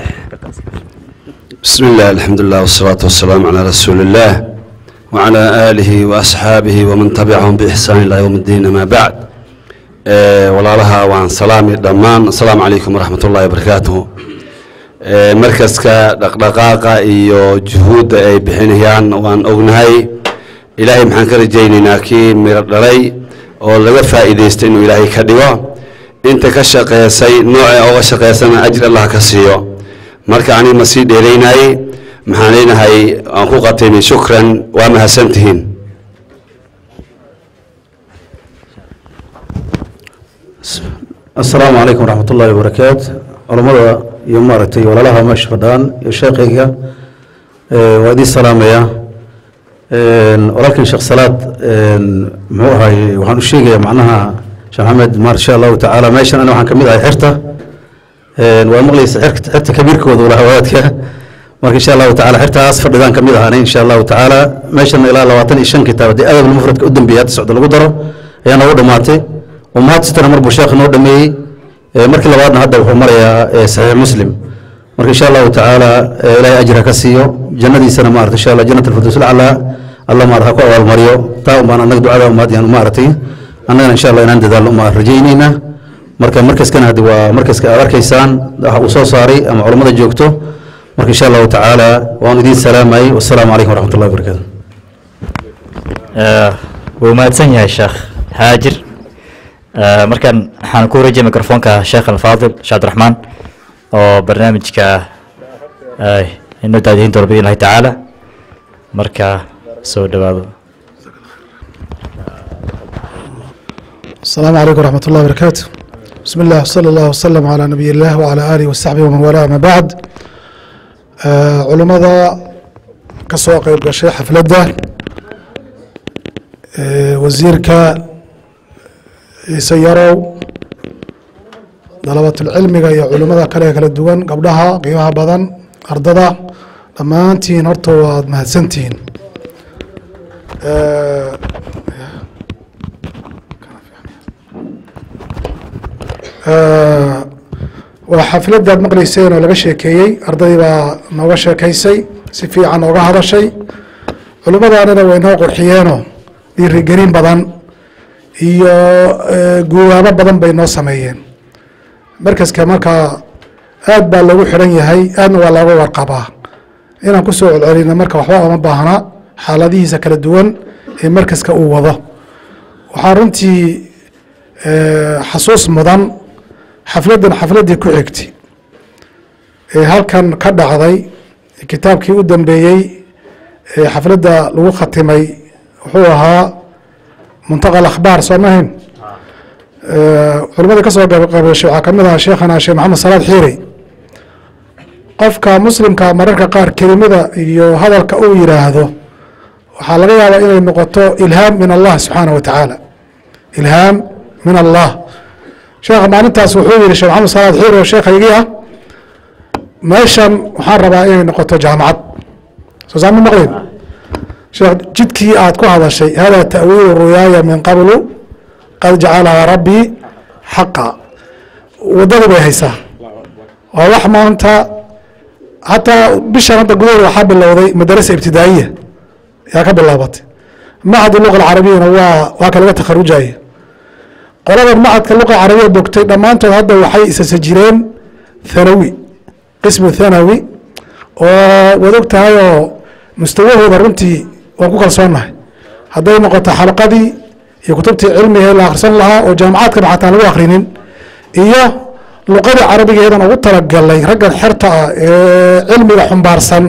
بسم الله الحمد لله والصلاة والسلام على رسول الله وعلى آله وأصحابه ومن تبعهم بإحسان إلى يوم الدين ما بعد آه ولا لها وعن سلام دمان السلام عليكم ورحمة الله وبركاته آه مركز دقدقاقة إيو جهود أي بحينيان وان أغنهي إلهي محان كرجينينا كي مردري oo laga faa'iidaysto inuu ilaahay ka dhigo inta ka shaqeysay noocee oga shaqeysana ajir allah ka siiyo marka aniga ma sii dheeraynayey maxaan leenahay aan ku qataymi shukran waa mahadsantihiin asalaamu calaykum waraxmat ullaahi wabarakaatu culammada iyo maaragtay walaalaha meesha fadhaan iyo sheekhayga eh, waa idiin salaamaya walaalkan sheekh salaad muxuu ahaye waxaan u sheegayaa macnaha sheekh maxamed maar insha allahu tacaala meeshan ana waxaan ka mid ahay xirta waa maqlaysa xirka xirta kabiirkooda walaha wadaadka marka insha allahu tacaala xirtaas fadhidaan ka mid ahaanay insha allahu tacaala meeshan ilaa labaatan iyo shan kitaab haddii adab mufradka u dambeeyay hadda socda lagu daro ayaa noogu dhammaatay umahad sitana mar buu sheekh noo dhameeyey Eh, markii labaadna hadda wuxuu marayaa eh, saxiix muslim marka insha allahu tacaala eh, ilaahay ajra ka siiyo jannadiisana maarata insha allah jannat alfirdaws laclaa allah maarata ha ku abaalmariyo taa umbaan annaga ducada umaad yaan maaragtay annagana insha allah inaan dadaalno umaa rajaynaynaa marka markaskana haddi waa markaska aad arkaysaan waxa uu soo saaray ama culammada joogto marka insha allahu tacaala waan idiin salaamayay wasalaamu calaykum waraxmat ullahi wabarakatu wuu mahadsan yahay sheekh haajir markan waxaan ku wareejiyay microfonka sheekh alfaadil sheekh abdiraxmaan oo barnaamijka inoo daadihin doona biidn illahi tacaala marka soo dhowaado السلام عليكم ورحمة الله وبركاته بسم الله وصلى الله وسلم على نبي الله وعلى آله وصحبه ومن والاه ما بعد آه علماء كسوق قيب قشي حفلة آه وزيرك يسيروا طلبة العلم يا علماء كلا كلا دوان قبلها قيمها بدن أرضها لما أنتين أرتوا مهتسنتين آه waa xafladaad maqlayseen oo laga sheekeeyey arday baa nooga sheekaysay si fiican ooga hadashay culimadaanina way noo qurxiyeenoo dhiirigelin badan iyo guwaabo badan bay noo sameeyeen markaska markaa aad baa lagu xidhan yahay aadna waa looga warqabaa inaan ku soo celcelino marka waxba oma baahna xaaladihiisa kala duwan ee markaska uu wado waxaa runtii xasuus mudan xafladdan xafladdii ku xigtay ee halkan ka dhacday kitaabkii u dambeeyey ee xafladda lagu khatimay wuxuu ahaa muntaqa akhbaar soo mahayn culimadii ka soo qabashay waxaa kamid ahaa sheekhana sheekh maxamed salaad xiiri qofka muslimka mararka qaar kelimada iyo hadalka uu yidhaahdo waxaa laga yaabaa inay noqoto ilhaam min allah subxaanah wa tacaala ilhaam min allah sheekha maalintaas wuxuu yihi sheekh maxamed salaad xiir oo sheekhaygii ah meeshan waxaan rabaa inay noqoto jaamacad soo saama maqleyn sheekh jidkii aad ku hadashay hada ta'wiilu ruyaaya min qablu qad jacalahaa rabbii xaqa waddadii bay haysaa waa wax maanta hataa bishan hadda gudaheeda waxaa bilowday madarasa ibtidaa'iya yaa ka bilaabatay macad luqa alcarabiyana waa waa ka laga takharujaya qolada macadka luqa carabiya bogtay dhammaantood hadda waxay isasa jireen thanawi qismu thanawi oo wad og tahay oo mustawahooda runtii waan ku kalsoonnahay hadday noqoto xalqadii iyo kutubtii cilmiga la akhrisan lahaa oo jaamacaadkaba xataa lagu akhrinin iyo luqadii carabigeedan ugu talagalay raggan xerta ah ee cilmiga xumbaarsan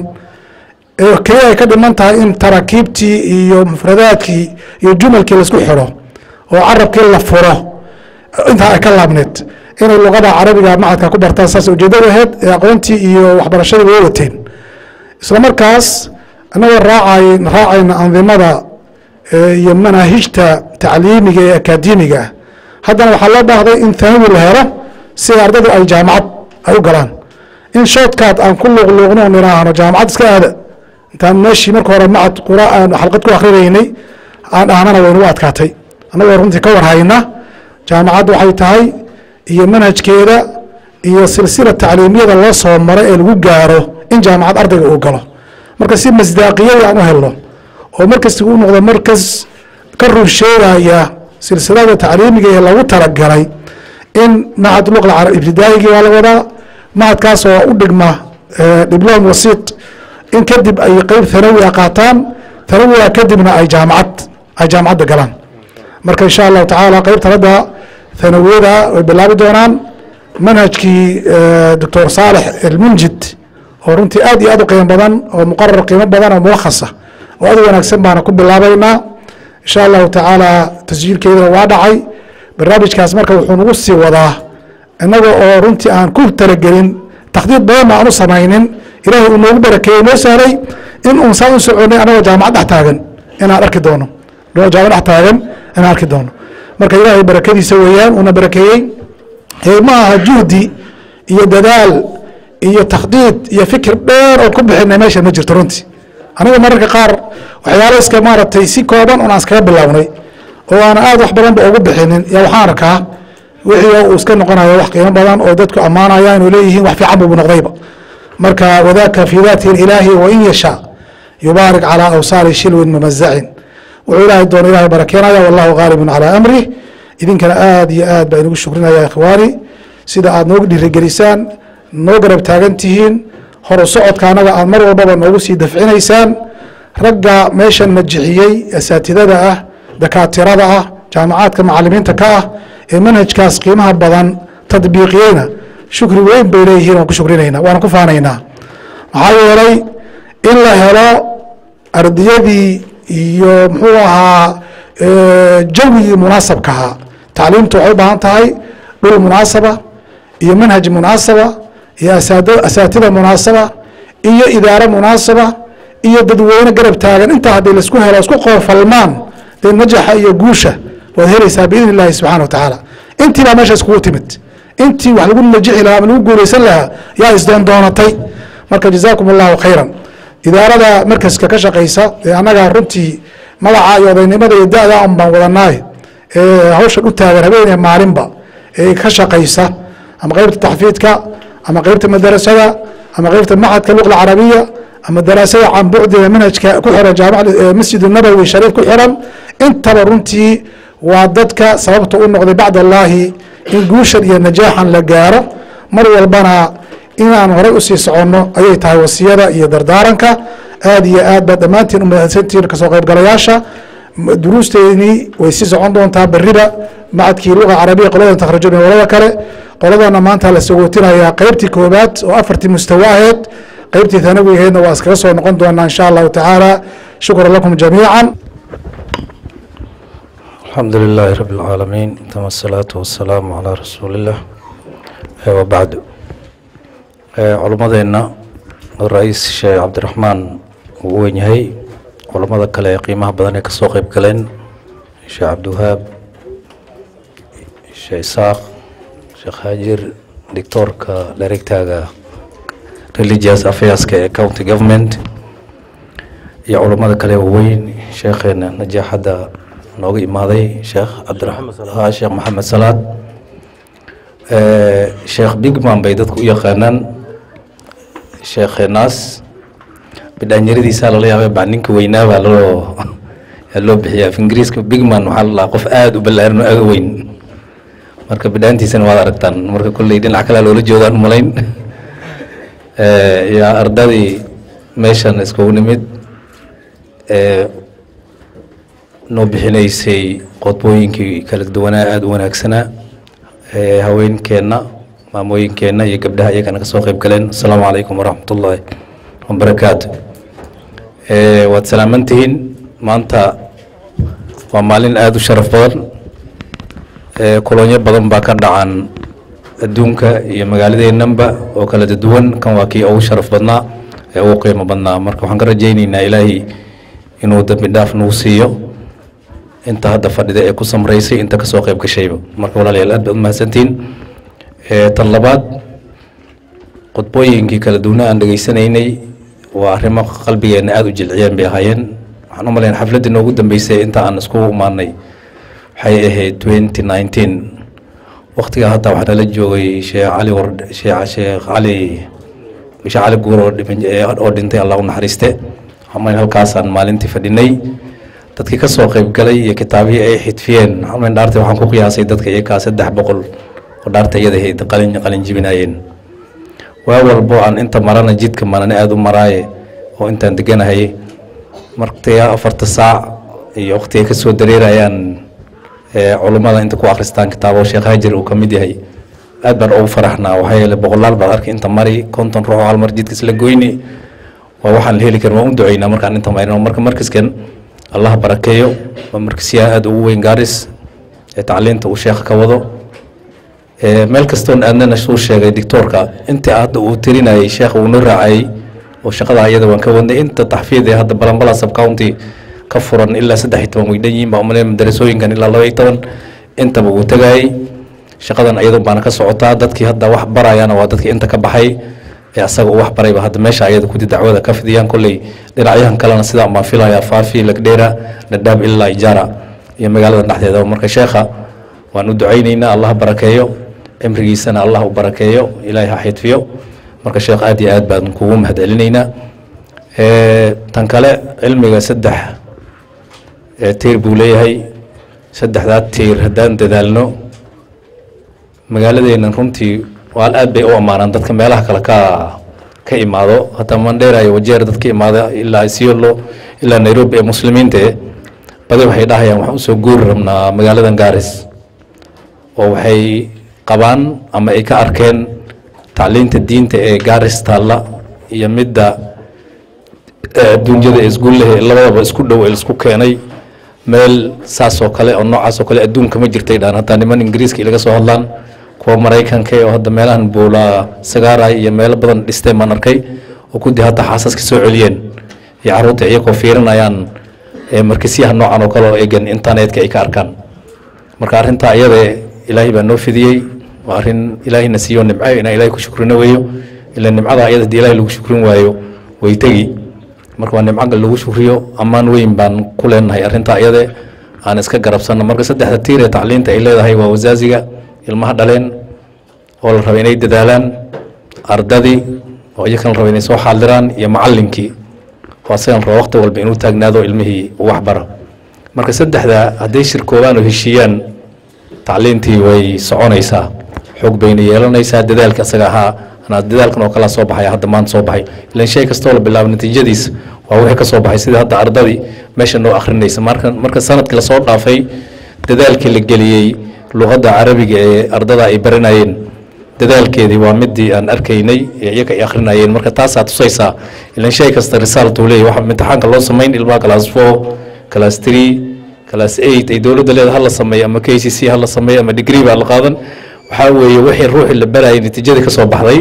ee keliya ay ka dhiman tahay in taraakiibtii iyo mufradaadkii iyo jumalkii laisku xidho oo carabkii la furo intaa ay ka laabneed inay luqada carabiga macadka ku bartaan saas ujeedada aheyd ee aqoontii iyo waxbarashadii way wateen isla markaas anagoo raacay raacayna andimada iyo manaahijta tacliimiga ee akaademiga ah haddana waxaa loo baahday in thanawi la helo si ardadu ay jaamacad ay u galaan in shoodkaad aan ku luuqluuqno niraahno jaamacad iska aada intaan meeshii marka hore macad qura aan xalqad ku akrinaynay aan dhahnana waynagu adkaatay annagoo runtii ka warhayna jaamacad waxay tahay iyo manhajkeeda iyo silsila tacliimiyada loo soo maro ee lagu gaaro in jaamacad ardayga uu galo marka si masdaaqiyada aan u helno oo markasta uu noqdo markas ka run sheegaya silsilada tacliimiga ee lagu talagalay in macad luqla ibtidaa'igii waa la wadaa macadkaas oo u dhigma diblom wasiit in kadib ay qeyb thanawi a qaataan thanawiga kadibna ay jaamacad ay jaamacadda galaan marka insha allahu tacaala qeybta hadda thanawiyada way bilaabi doonaan manhajkii doctor saalex elmunjid oo runtii aad iyo aad u qiimo badan oo muqarar qiimo badan oo mulakhasa oo aad u wanaagsan baana ku bilaabaynaa insha allahu tacaala tasjiilkeedana waa dhacay barnaamijkaas marka wuxuu nagu sii wadaa innaga oo runtii aan ku talagelin takhdiid badanna aan u samaynin ilaahay uu noogu barakeeyey noo sahlay in uun saan u soconay anagoo jaamacad dhex taagan inaan arki doono jaamacad dhex taagan inaan arki doono marka ilaahay barakadiisa weeyaan uuna barakeeyey ma aha juhdi iyo dadaal iyo takhdiid iyo fikir dheer oo ku bixinay meesha ma jirto runtii aniga mararka qaar waxyaalo iska maaragtay si kooban un aan iskaga bilownay oo aana aad wax badanba ugu bixinin yaa waxaan arkaa wixii uu iska noqonayo wax qiimo badan oo dadku ammaanaya inuu leeyihiin wax fiican bubu noqdayba marka wadaaka fii daati ilaahi wain yashaa yubaarik calaa awsaari shilwin mamazacin wuxuu ilaahay doono ilahay barakeenaya wallahu gaalibun calaa amrih idinkana aada iyo aad baa inugu shukrinaya ikhwaani sida aad noogu dhiirigelisaan noo garab taagan tihiin horu socodka annaga aad mar walbaba noogu sii dafcinaysaan ragga meeshan najixiyey asaatidada ah dakaatirada ah jaamacaadka macalimiinta ka ah ee manhajkaas qiimaha badan tadbiiqiyeyna shukri weyn bay leeyihiin waan ku shukrinayna waana ku faanaynaa maxaa yeelay in la helo ardiyadii iyo muxuu ahaa jawigii munaasabka ahaa tacliimtu waxay u baahan tahay dhul munaasaba iyo manhaj munaasaba iyo asaatida munaasaba iyo idaaro munaasaba iyo dadweyne garab taagan intaa haddii laisku helo isku qoofalmaan dee najaxa iyo guusha waad helaysaa biidn illahi subxana wa tacaala intii baa meesha iskugu timid intii wax lagu najixi lahaa ama lagu guulaysan lahaa yaa isdoon doonatay marka jazaakum allahu khayran idaarada markaska ka shaqaysa ee annaga runtii magaca iyo odaynimada iyo da-da un baan wadanaaye ee hawshan u taagan habeenee maalinba ee ka shaqaysa ama qeybta taxfiidka ama qeybta madarasada ama qeybta maxadka luqla carabiya ama daraasada can bucdiga manhajka ku xiran jaamac masjid nabowi shariif ku xiran intaba runtii waa dadka sababta u noqday bacd allaahi in guushan iyo najaaxan la gaaro mar walbana inaan horey usii soconno ayay tahay wasiyada iyo dardaaranka aada iyo aad baad dhammaantiin umahadsantihiin kasoo qaybgalayaasha duruusteedii way sii socon doontaa beriba macadkii luga carabiya qoladan takhrajumin qolada kale qoladana maanta la sagootinayaa qeybtii koobaad oo afartii mustawa aheed qeybtii thanawi aheedna waa iskaga soo noqon doonaa insha allahu tacaala shukran lakum jamiica الحمد لله رب العالمين ثم الصلاة والسلام على رسول الله وبعد culamadeena ra-iis sheekh cabdiraxmaan uu weyn yahay culamada kale ee qiimaha badan ee kasoo qeyb galeen sheekh cabdiwahaab sheekh isaaq sheekh haajir dictoorka directaaga religious affairska ee county government iyo culamada kale waaweyn sheekheena najaaxadda nooga imaaday sheekh cabdiraxmaan sheekh maxamed salaad sheekh bigman bay dadku u yaqaanaan sheekheenaas bidhaanyaradiisaa lala yaabay baa ninka weynaa baa loo yaa loo bixiya af ingiriiska bigman waxaa la dhahaa qof aada u ballaaran oo aada u weyn marka bidhaantiisana waad aragtaan marka kolley dhinac kalea loola jeedaan umalayn yaa ardadii meeshan iskugu nimid noo bixinaysay qodbooyinkii kala duwanaa aada u wanaagsanaa haweenkeenna maamooyinkeenna iyo gabdhaha iyagana ka soo qayb galeen asalaamu calaykum waraxmat ullaahi wabarakaatu waad salaamantihiin maanta waa maalin aada u sharaf badan kolonyo badan baa ka dhacan adduunka iyo magaaladeennanba oo kala duwan kan waa kii ugu sharaf badnaa ee ugu qiimo badnaa marka waxaan ka rajaynaynaa ilaahay inuu dambi dhaaf nagu siiyo inta hadda fadhida ee ku samraysay inta kasoo qayb gashayba marka walaalayaal aad baad umahadsantihiin tan labaad qodbooyinkii kala duwana aan dhegaysanaynay waa arrimo qalbigeenna aada u jilciyeen bay ahaayeen waxaan u malayn xafladdii noogu dambeysay inta aan iskugu imaanay waxay ahayd twenty nineteen waktigaa hadda waxaa nala joogay sheekh cali war sheekh sheekh cali sheekh cali guur oo dhiman oo dhintay allah u naxariiste waxaan malayn halkaasaan maalintii fadhinay dadkii ka soo qayb galay iyo kitaabihii ay xidfiyeen xalmayn dhaarta waxaan ku qiyaasay dadka iyakaa saddex boqol oo dhaarta iyada ahayd qalin qalin jibinaayeen waa walbo aan inta marana jidka marane aada u maraaye oo intaan deganahay martiga afarta saac iyo waqtiga ka soo dareerayaan culummada inta ku akhristaan kitaabo sheekh haajir uu ka mid yahay aad baan ugu faraxnaa waxaa yeele boqolaal baad arkay inta mari konton ruux hal mar jidka isla goyni waa waxaan la heli karin waan u duceynaa markaan inta marino marka markaskan allah barakeeyo waa markasyaha aada ugu weyn gaaris ee tacliinta uu sheekha ka wado meel kastoon aadnana suu sheegay dictoorka inta hadda uu tirinayay sheekha uu noo raacayay oo shaqada ayada waan ka wadnay inta taxfiid ee hadda balanbala sub county ka furan ilaa saddex iyo toban way dhan yihiin baa umaleyn madarasooyinkan ilaa laba iyo toban intaba wuu tagayay shaqadan ayadun baana ka socotaa dadkii hadda wax barayana waa dadkii inta ka baxay ee asaga uu wax barayba hadda meesha ayada kudi dacwada ka fidiyaan kolley dhinacyahan kalena sidaa baan filayaa faafi lagdheera dhadhaab ilaa ijaara iyo magaalada dhexdeeda marka sheekha waan u ducaynaynaa allah barakeeyo cimrigiisana allah u barakeeyo ilaahay ha xidfiyo marka sheekh aad iyo aad baan kugu mahad celinaynaa tan kale cilmiga saddex tiir buu leeyahay saddexdaa tiir haddaan dadaalno magaaladeennan runtii waal aad bay u ammaanaan dadka meelaha kale ka ka imaado hataa mandheera iyo wajeer dadka imaada ilaa isiolo ilaa nairobi ee muslimiinta eh badi waxay dhahayaan waxaan usoo guuri rabnaa magaaladan gaaris oo waxay qabaan ama ay ka arkeen tacliinta diinta ee gaaris taalla iyo midda adduunyada ee isguullaha ee labadaba isku dhow ee isku keenay meel saas oo kale oo noocaas oo kale adduunka ma jirtay dhaan hataa niman ingiriiska ilaga soo hadlaan kuwa maraykanka oo hadda meelahan buula sagaaray iyo meelo badan dhisteen baan arkay oo kudii hadda xaasaska soo celiyeen iyo carruurta iyagoo fiirinayaan markisyaha noocan oo kale oo eegan internetka ay ka arkaan marka arrintaa iyada ilaahay baa noo fidiyey waa arrin ilaahayna siiyo nimco inaan ilaahay ku shukrino weeyo ila nimcada iyada hadii ilaahay lagu shukrin waayo way tegi marka waa nimco lagu shukriyo ammaan weyn baan ku leenahay arrintaa iyade aan iska garabsanno marka saddexda tiir ee tacliinta ay leedahay waa wasaaziga ilmaha dhaleen oo la raba inay dadaalaan ardadii oo iyakana la raba inay soo xaadiraan iyo macallinkii oo asagan raba waqti walba inuu taagnaado ilmihii uu waxbaro marka saddexda hadday shirkoobaan oo heshiiyaan tacliintii way soconaysaa xoog bayna yeelanaysaa dadaalka asaga ahaa anaa dadaalkan oo kala soo baxay hadda maanta soo baxay ilan shay kastoo la bilaabo natiijadiis waa wixii ka soo baxay sida hadda ardadii meesha noo akhrinaysa marka marka sanadkii lasoo dhaafay dadaalkii la geliyey luqadda carabiga ee ardada ay baranayeen dadaalkeedii waa midii aan arkaynay ee iyaga ay akhrinayeen marka taasaa tusaysaa ilan shay kasta result uu leeyahy waxa imtixaanka loo samayn ilmaha class four class three class eight ay dowladda leeda hala sameeyo ama k c c hala sameeyo ama degree baa la qaadan waxaa weeye wixii ruuxii la barayay natiijadii ka soo baxday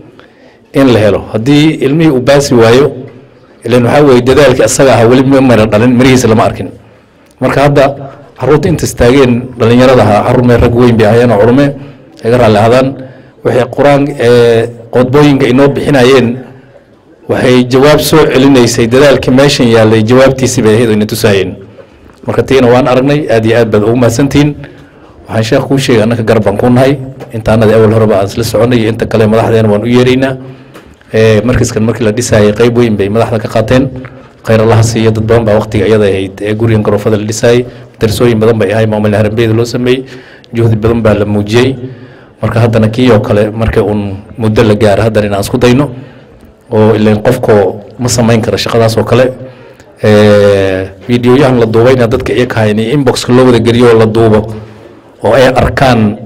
in la helo haddii ilmihii uu baasi waayo ilan waxaa weeye dadaalkii asaga ahaa weli ma mara dhalin mirihiisa lama arkin marka hadda caruurta inta istaageen dhallinyaradaha caruur mee rag weyn bay ahayeen oo culume iga raalli ahdaan waxay qur-aan qodbooyinka inoo bixinayeen waxay jawaab soo celinaysay dadaalkii meeshan yaalay jawaabtiisii bay ahayd oo ina tusaayeen marka tiina waan aragnay aad iyo aad baad ugu mahadsantihiin waxaan sheekh kuu sheegay annaka garab baan ku nahay intaanada awal horeba aan isla soconay iyo inta kale madaxdeena waan u yeeraynaa markiskan markii la dhisaayay qayb weyn bay madaxda ka qaateen khayr allaha siiyo dad badan baa waqtiga iyada ahayd ee gurigan garoofada la dhisaayay darsooyin badan bay ahay maamul harambeeda loo sameeyey juhdi badan baa la muujiyey marka haddana kii oo kale marka uun muddo la gaaro haddana inaan isku dayno oo ilan qofko ma samayn karo shaqadaas oo kale videoyahan la duubayna dadka iyaga hayn inboxka loo wada geliyo oo la duubo oo ay arkaan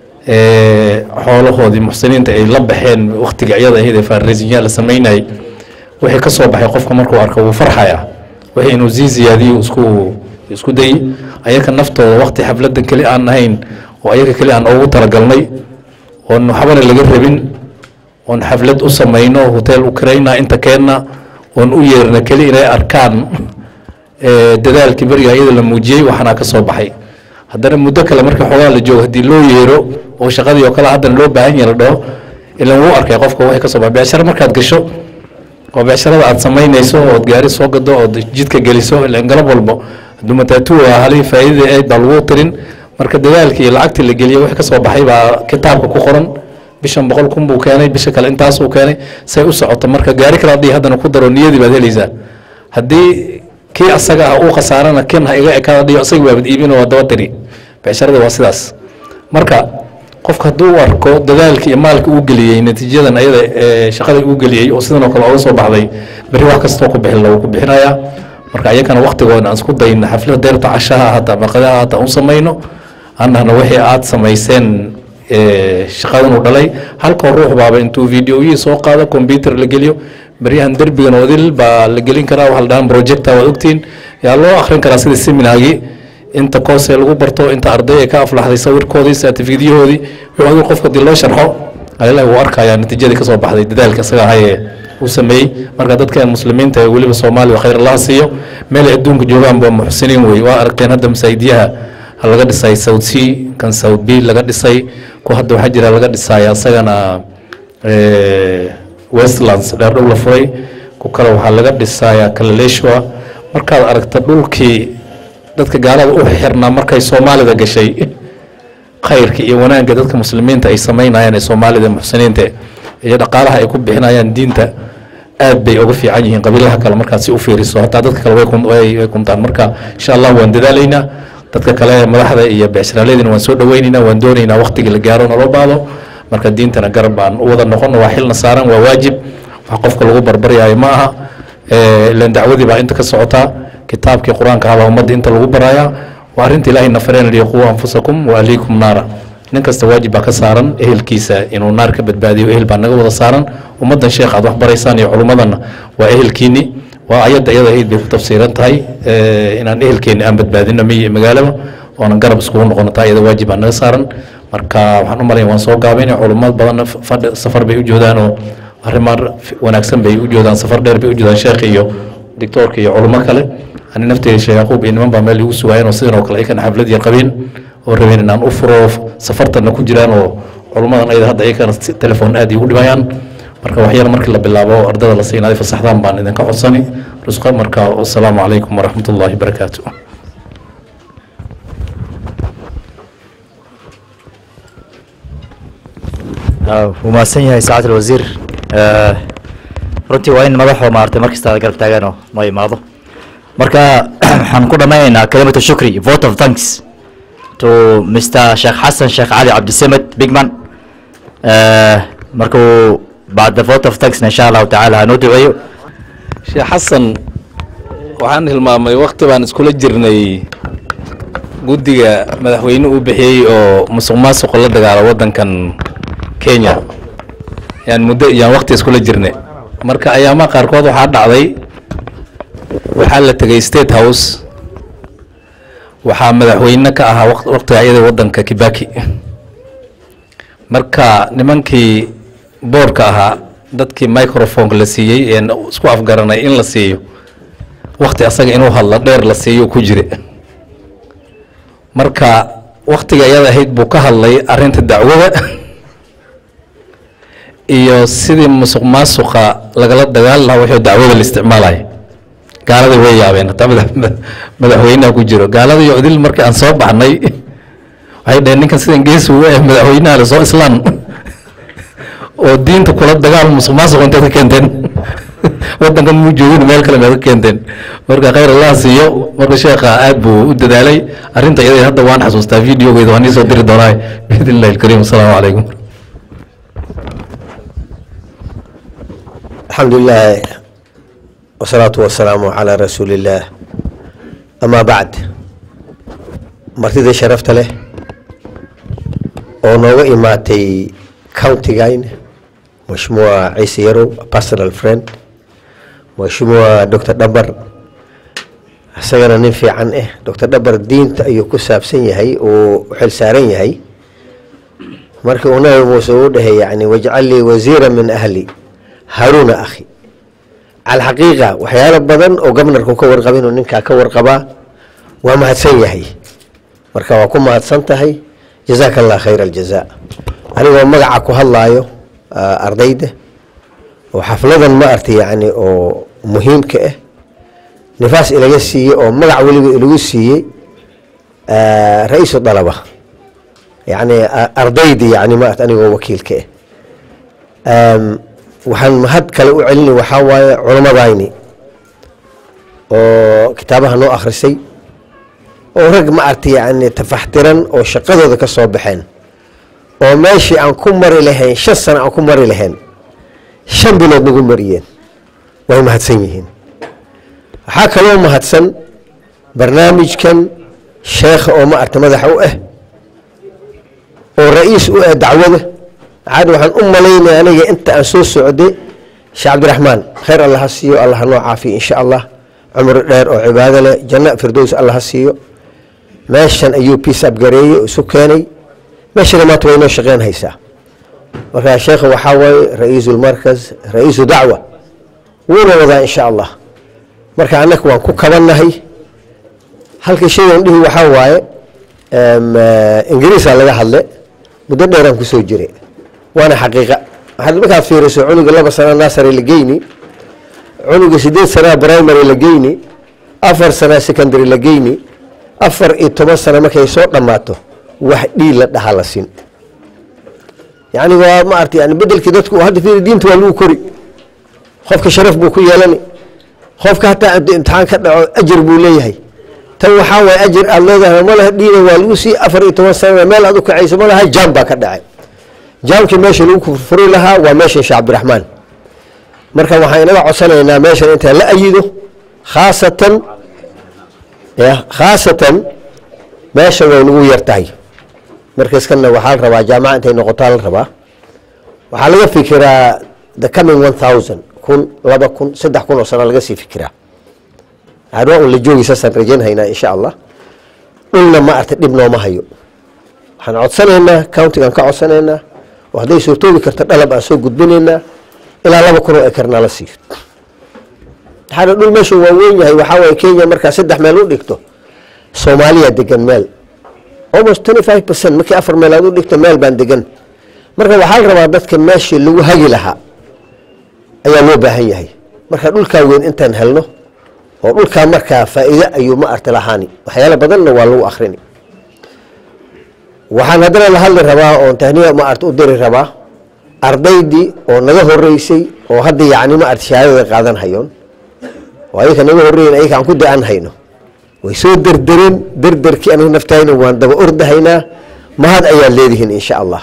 xoolahoodii muxsiniinta ay la baxeen waqtiga iyada ahayd ee faarisinya la samaynayay wixii ka soo baxay qofka markuu arko wuu farxaya wixii inuu sii ziyaadiyo isku isku dayey ayaka naftooda waqti xafladan keli aan ahayn oo ayaga keli aan ugu talagalnay oon waxbana laga rabin oon xaflad u samayno hotel u kirayna inta keenna oon u yeerna keli inay arkaan dadaalkii beriga iyada la muujiyey waxaana ka soo baxay haddana muddo kale marka xoogaa la joogo haddii loo yeero oo shaqadii oo kale haddana loo baahan yahay la dhaho ilan wuu arkay qofka wixii ka soo baxay beecsharo markaad gasho oo becsharada aad samaynayso ood gaari soo gado ood jidka geliso ilan galab walbo hadduu mataatu ah halihii faa'iidada ayd baa lagu tirin marka dadaalkii iyo lacagtii la geliyey wixii ka soo baxay baa kitaabka ku qoran bishan boqol kun buu keenay bisha kale intaasuu keenay say u socoto marka gaari kale haddii haddana ku daro niyadii baad helaysaa haddii kii asaga ah uu khasaarana kin ha iga ekaada dhiyo asaga baabad iibino waa daba tiri becsharada waa sidaas marka qofka hadduu u arko dadaalkii iyo maalka uu geliyey natiijadan ayada ee shaqada uu geliyey oo sidan oo kale oga soo baxday berri wax kastoo ku bixin lagu ku bixinayaa marka ayakana waqtigooda aan isku dayna xaflada deerta cashaha hata maqadaha hata u samayno annahna wixii aad samayseen shaqadan uu dhalay halkoo ruux baaba intuu videoyihii soo qaado computer la geliyo beryahan derbigan odil baa la gelin karaa waxa la dhahan projecta waad ogtiin yaa loo akhrin karaa sida seminaagii inta koosee lagu barto inta arday ee ka aflaxday sawirkoodii certificatyahoodii wixii odil qofka dii loo sharxo alilahi wuu arkayaa natiijadii kasoo baxday dadaalka isaga ahayee uu sameeyey marka dadkan muslimiinta ee weliba soomaaliya khayr allaha siiyo meel ay adduunka joogaan ba muxsiniin wey waa arkeen hadda masaajidiyaha laga dhisay south c kan south b laga dhisay ku hadda waxaa jira laga dhisaya isagana westlands dheerdhow la furay ku kale waxaa laga dhisaya kalaleshwa markaad aragta dhulkii dadka gaalada u xirnaa markay soomaalida gashay khayrka iyo wanaagga dadka muslimiinta ay samaynayaan ee soomaalida muxsiniinta iyo dhaqaalaha ay ku bixinayaan diinta aad bay uga fiican yihiin qabiilaha kale markaad si u fiiriso hataa dadka kale way kun- way way kuntaan marka insha allah waan dadaalaynaa dadka kale madaxda iyo becsharaaladina waan soo dhaweynaynaa waan doonaynaa waqtigii la gaaro naloo baado marka diintana garab baan u wada noqon waa xilna saaran waa waajib wax qofka lagu barbaryaayo ma aha ilan dacwadii baa inta ka socotaa kitaabkii qur-aanka ahaa baa ummadda inta lagu barayaa waa arrinta ilaahay nafareen liyaquwa anfusakum wa ahliikum naara nin kasta waajib baa ka saaran ehelkiisa inuu naar ka badbaadiyo ehel baa naga wada saaran ummaddan sheekh aad wax baraysaan iyo culummadanna waa ehelkiinni waa ayadda iyada ahayd bay ku tafsiiran tahay inaan ehelkeenni aan badbaadino miyi iyo magaalaba oonan garab iskugu noqono taa iyada waajib baa naga saaran marka waxaan u malaya waan soo gaabaynaya culummo badanna fadhi safar bay u joodaan oo arrimaan wanaagsan bay u joodaan safar dheer bay u joodaan sheekh iyo dictoorka iyo culummo kale ani nafteyda sheekh yaquub iyo niman baa meel igu sugaayeen oo sidan oo kale aykan xaflad yar qabeen oo rabeen inaan u furo safartanna ku jiraan oo culummadan ayada hadda ayakana telefoon aad igu dhibayaan marka waxyar markii la bilaabo oo ardada la siinaaday fasaxdaan baan idinka codsani rusqa marka wasalaamu calaykum waraxmat ullaahi barakaatu wuu mahadsan yahay saacad alwasiir runtii waa in madaxoo maartay markasta garab taagaan oo noo imaado marka waxaan ku dhammaynaynaa kalimatu shukri vote of thanks to mr sheekh xasan sheekh cali cabdisamed bigman markuu bacda vote of thanksna insha allahu tacaala hanoo duceeyo sheekh xasan waxaan hilmaamay wakti baan iskula jirnay guddiga madaxweyne uu bixiyey oo musuq maasuqa la dagaalo waddankan kenya yaan muddo yaan wakti iskula jirnay marka ayaamaha qaarkood waxaa dhacday waxaa la tegay state house waxaa madaxweyne ka ahaa waktiga ayada waddanka kibaki marka nimankii boorka ahaa dadkii microphoneka la siiyey een isku afgaranay in la siiyo wakti asaga inuu hadlo dheer la siiyo ku jire marka waktiga iyada ahayd buu ka hadlay arrinta dacwada iyo sidii musuq maasuqa lagala dagaali lahaa wixii dacwada la isticmaalaya gaaladii way yaabeen hataa madax- madaxweynaha ku jiro gaalada iyo odil markii aan soo baxnay waxay dhaheen ninkan sidan geesi u eh madaxweynaha le soo islaan oo diinta kula dagaal musuq maasuq inteed ka keenteen wadankan muu joogin meel kale meed ka keenteen marka khayr allah siiyo marka sheekha aad buu u dadaalay arrinta iyada hadda waan xasuustaa videogeeda waan iisoo diri doonaa biidn illahi alkariim asalaamu calaykum الحمد لله والصلاة والسلام على رسول الله أما بعد martida sharafta leh oo nooga imaatay countigayn mashmuuca ciise yarow personal friend mashmuuca dr dhabar isagana nin fiican ah dr dhabar diinta ayuu ku saabsan yahay oo u xil saaran yahay markii uu nabi muuse uu dhahay yani wajcal lii wasiira min ahli haruuna akhi calxaqiiqa waxyaalo badan oo gobnarku ka warqabin oo ninkaa ka warqabaa waa mahadsan yahay marka waa ku mahadsan tahay jazaaka allah khayra aljaza anigoo magaca ku hadlaayo ah, ardayda oo xafladan ma arti yani oo muhiimka ah nifaas ilaga siiyey oo magac weliba ilagu siiyey ah, ra-iisu dalaba yani ah, ardayda yani ma arti anigoo wakiilka ah Am, waxaan mahad kale u celinay waxaa waaye culamadayni oo kitaabaha noo akhrisay oo rag ma arti yani tafaxtiran oo shaqadooda ka soo baxeen oo meeshii aan ku mari lahayn shan sano aan ku mari lahayn shan bilood nagu mariyeen way mahadsan yihiin waxaa kaloo mahadsan barnaamijkan sheekha oo ma arti madaxa u ah oo ra-iis u ah dacwada caad waxaan u malaynaya aniga inta aan soo socday sheekh cabdiraxmaan khayr allah ha siiyo allah ha noo caafiyo insha allah cumri dheer oo cibaado leh janna firdows allah ha siiyo meeshan ayuu piece up gareeyey oo isu keenay meeshana maanta way noo shaqeyn haysaa marka sheekha waxaa waaye ra-iisu lmarkaz ra-iisu dacwa wuuna wadaa insha allah marka annaga waan ku kabannahay halka shaygan dhihi waxaa waaye em, eh, ingiriisa laga hadle muddo dheeraan kusoo jiray waana xaqiiqa waxaad markaad fiiriso cunuga laba sana nasary la geyni cunuga sideed sanaa primary la geyni afar sana secondary la geyni afar iyo toban sano markay soo dhammaato wax dhiil la dhahaa la siin yacni waa ma arta yani bedelkii dadku hadda fiiri diinta waa lagu kori qofka sharaf buu ku yeelani qofka hataa hadduu imtixaan ka dhaco ajar buu leeyahay tan waxaa waay ajir aad leedahay ma laha dhiina waa lagu sii afar iyo toban sanana meel aad u kacayso ma laha jaam baa ka dhacay jaamkii meesha lagu furi lahaa waa meesha sheekh cabdiraxmaan marka waxaan inaga codsanaynaa meeshan intaan la ayido khaasatan ya khaasatan meesha way nagu yar tahay markaskana waxaa la rabaa jaamaca intay noqotaa la rabaa waxaa laga fikiraa the coming one thousand kun laba kun saddex kun oo sano laga sii fikiraa arwaa un la joogi saasaan rajaynhaynaa insha allah dhulna ma arta dhib nooma hayo waxaan codsanaynaa countigaan ka codsanaynaa oo hadday suurtoobi karto dhalab aan soo gudbinaynaa ilaa laba kun oo ekarna la siiyo maxaana dhul meesha waa weyn yahay waxaa waye kenya markaa saddex meel u dhigto soomaaliya degan meel almost twenty five percent markii afar meel aad u dhigto meel baan degan marka waxaa la rabaa dadka meeshii lagu hagi lahaa ayaa loo baahan yahay marka dhulkaa weyn intaan helno oo dhulkaa markaa faa'iide ayuu ma arti lahaani waxyaalo badanna waa lagu akrini waxaan haddana la hadli rabaa oon tahniya ma arti u diri rabaa ardaydii oo naga horeysay oo hadda yacni ma arti shahaadada qaadan hayoon oo ayaka naga horreeyen ayaka aan ku da-an hayno way soo derdereen derderkii anigu naftayna waan daba ordahaynaa mahad ayaad leedihiin insha allah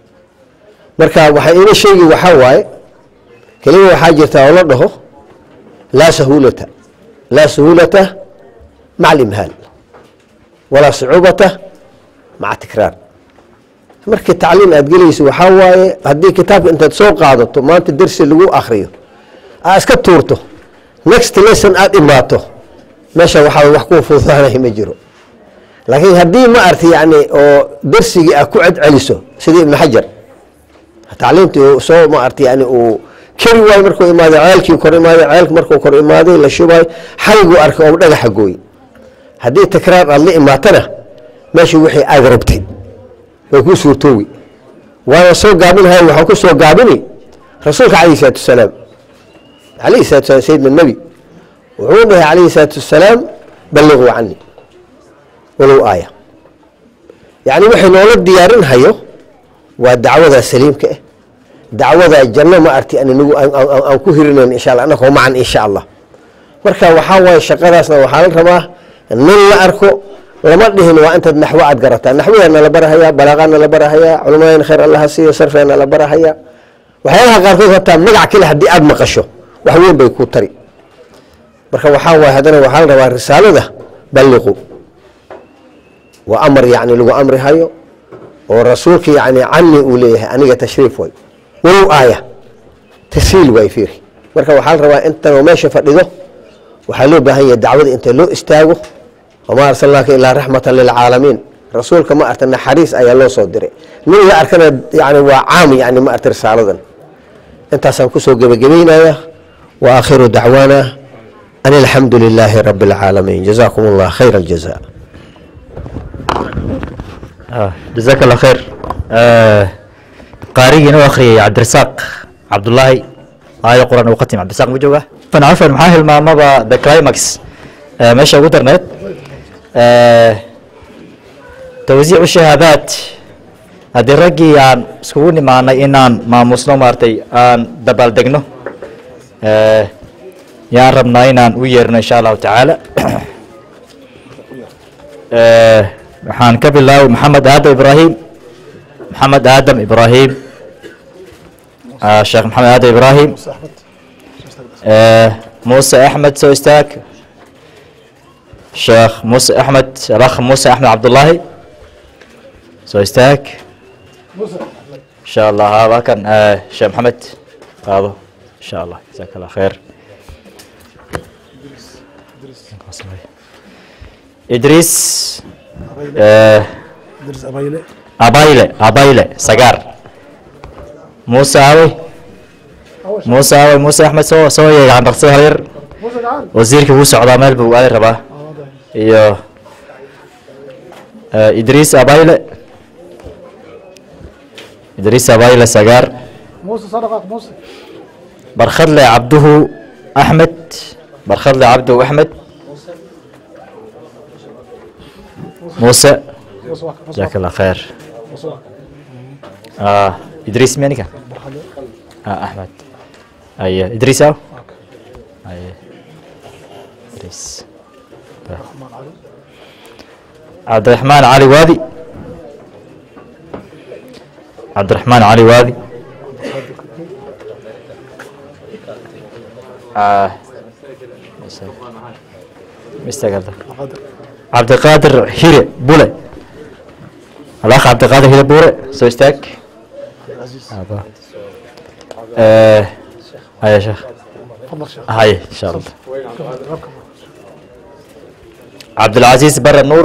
marka waxay ina sheegi waxaa waaye kelima waxaa jirta oo la dhaho laa sahuulata laa sahuulata maca alimhaal walaa sucuubata maca tikraar markii tacliim aad gelayso waxaa waaye haddii kitaabka intaad soo qaadato maanta dersi lagu akriyo aa iska tuurto next lesson aada imaato meesha waxaa wax ku fududaanay ma jiro laakiin haddii ma arti yani oo dersigii aad ku celceliso sidii ibnu xajar tacliimtii uu soo ma arti yani uu keri waayo markuu imaaday ceelkii kor imaaday ceelka markuu kor imaaday la shubaayo xayguu arkay oo dhagaxa gooy haddii takraar aad la imaatana meesha wixii aad rabtay way kuu suurtoowi waana soo gaabinahay waxaa ku soo gaabini rasuulka calayhi salaatu wasalaam calayhi salatu wasalaam sayidna nebi wuxuu dhahay calayhi salaatu wasalaam balliquu cani walow aaya yacni waxay noola diyaarin hayo waa dacwada saliimka ah dacwada janno ma arti anigu aan ku hirinayn insha allah annakoo macan insha allah marka waxaa waaye shaqadaasna waxaa la rabaa nin la arko lama dhihin waa intaad naxwo aad garataa naxwadeena la barahayaa balaaqaana la barahayaa culamadeena khayr allaha siiyo sarfeena la barahayaa waxyaalaha qaarkood hataa magac kale haddii aada maqasho wax weyn bay ku tari marka waxaa waaye haddana waxaa la rabaa risaalada balliqu waa amar yacni lagu amri hayo oo rasuulka yacni cani uu leeyahay aniga tashriif way walow aaya tashiil waay fiiri marka waxaa la rabaa intanoo meesha fadhido waxaa loo baahan yahay dacwada inta loo istaago wamaa arsalnaaka ilaa raxmatan lilcaalamiin rasuulka ma arta naxariis ayaa loo soo diray nin la arkana yani waa caam yani ma arta risaaladan intaasaan kusoo gebagabeynaya wa aakhiru dacwaana an alxamdu lilaahi rabi اlcaalamiin jazakum allah khayr aljaza jazaak allah khayr qaarigiina u akhriyay cabdirasaaq cabdullaahi aayad qur-aan uu khatim cabdirasaaq ma jooga fan cafan maxaa hilmaamaba the climax meesha ugu darneed tawsiicu shahaadaad haddii raggii aan iskugu nimaanay inaan maamusno maaragtay aan dabaaldegno yaan rabnaa inaan u yeerno insha allahu tacaala waxaan ka bilaabay maxamed aadam ibraahim maxamed aadam ibraahim sheekh maxamed aadam ibraahim muuse axmed soo istaag sheekh muuse axmed alakh muuse axmed cabdullaahi soo istaag insha allah haba kan sheekh maxamed qaado insha allah jazaak allah khayr idriis abayle abayle sagaar muuse awey muuse awey muuse axmed soo soo yeegaan dhaqsada halyar wasiirkii wuu socdaa meel buu aaday rabaa iyo idriis abayle idriis abayle sagaar barkhadle cabduhu axmed barkhadle cabduhu axmed muuse jazaak allah khayr idriis miyanika axmed aye idriis aw aye idriis cabdiraxmaan cali waadi cabdiraxmaan cali waadi Ah, mistake cabdiqaadir hire bule alaakh cabdiqaadir hire bule soo istaag Eh, haya sheekh haye insha allah cabdilcasiis bare nuur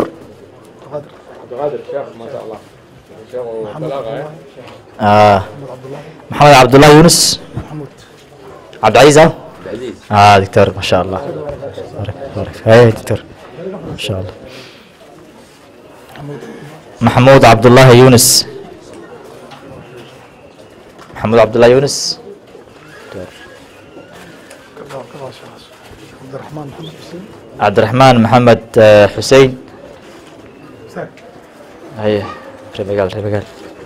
آه. محمد عبد الله يونس عبد العزيز اه اه دكتور ما شاء الله بارك بارك هاي دكتور ما شاء الله محمود عبد الله يونس محمود عبد الله يونس عبد الرحمن محمد حسين عبد الرحمن محمد آه، حسين هي ريبقال ريبقال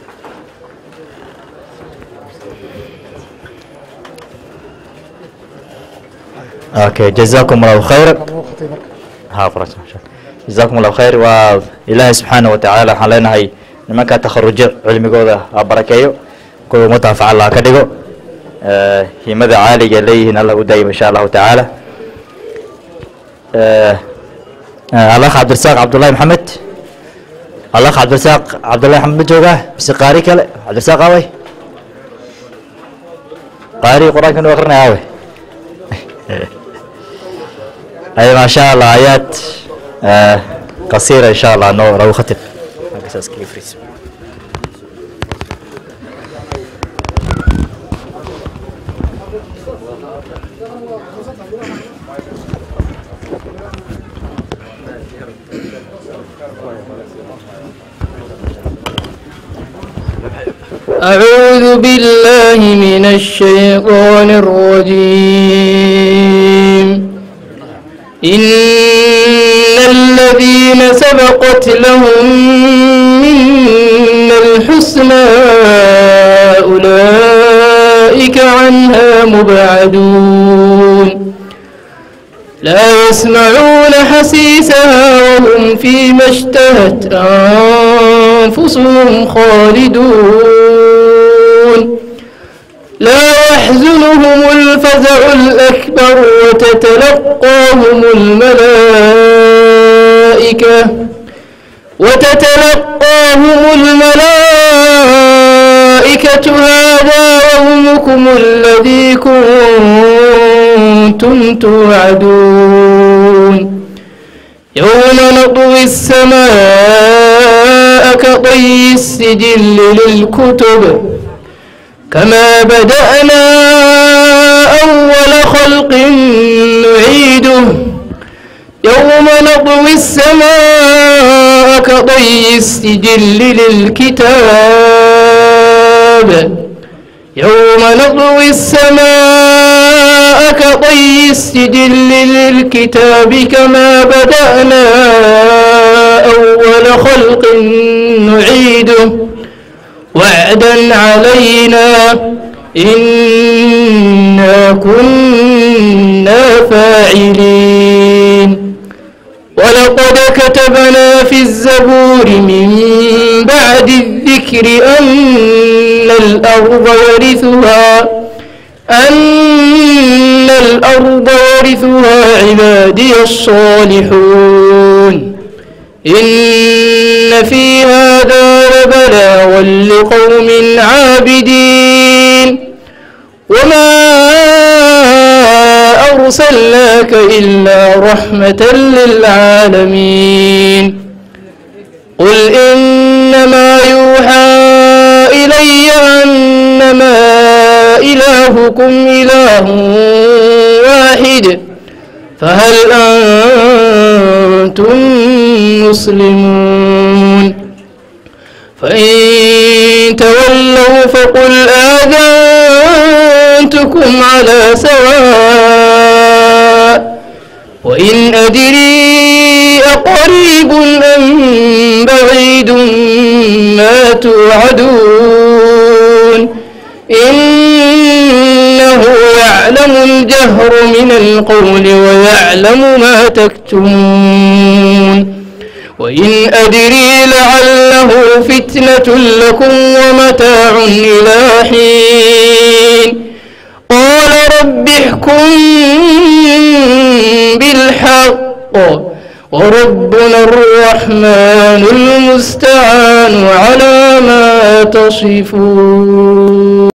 اوكي جزاكم الله خيرا ها فرج جزاكم الله خير والهي سبحانه وتعالى waxaan leenahay nimanka takharujo cilmigooda ha barakeeyo kuwa mutaafaca allah ka dhigo Eh, himada caaliga leeyihiin allah u daayim insha allahu tacaala Eh, eh, alakh cabdirasaaq cabdullahi maxamed alakh cabdirasaaq cabdullahi maxamed ma joogaa mise qaari kale cabdirasaaq awey qaari qur-aanka nu akrinaya awey أي ما شاء الله آيات آه قصيرة إن شاء الله نو رو ختم أساس كيف ريس أعوذ بالله من الشيطان الرجيم إن الذين سبقت لهم منا الحسنى أولئك عنها مبعدون لا يسمعون حسيسها وهم فيما اشتهت أنفسهم خالدون لا يحزنهم الفزع الأكبر وتتلقاهم الملائكة وتتلقاهم الملائكة هذا يومكم الذي كنتم توعدون يوم نطوي السماء كطي السجل للكتب كما بدأنا أول خلق نعيده يوم نطوي السماء كطي السجل للكتاب يوم نطوي السماء كطي السجل للكتاب كما بدأنا أول خلق نعيده وعدا علينا إنا كنا فاعلين ولقد كتبنا في الزبور من بعد الذكر أن الأرض يرثها أن الأرض يرثها عبادي الصالحون إن في هذا لبلاغا لقوم عابدين وما أرسلناك إلا رحمة للعالمين قل إنما يوحى إلي أنما إلهكم إله واحد فهل أنتم مسلمون فإن تولوا فقل آذنتكم على سواء وإن أدري أقريب أم بعيد ما توعدون إنه يعلم الجهر من القول ويعلم ما تكتمون وإن أدري لعله فتنة لكم ومتاع إلى حين قال رب احكم بالحق وربنا الرحمن المستعان على ما تصفون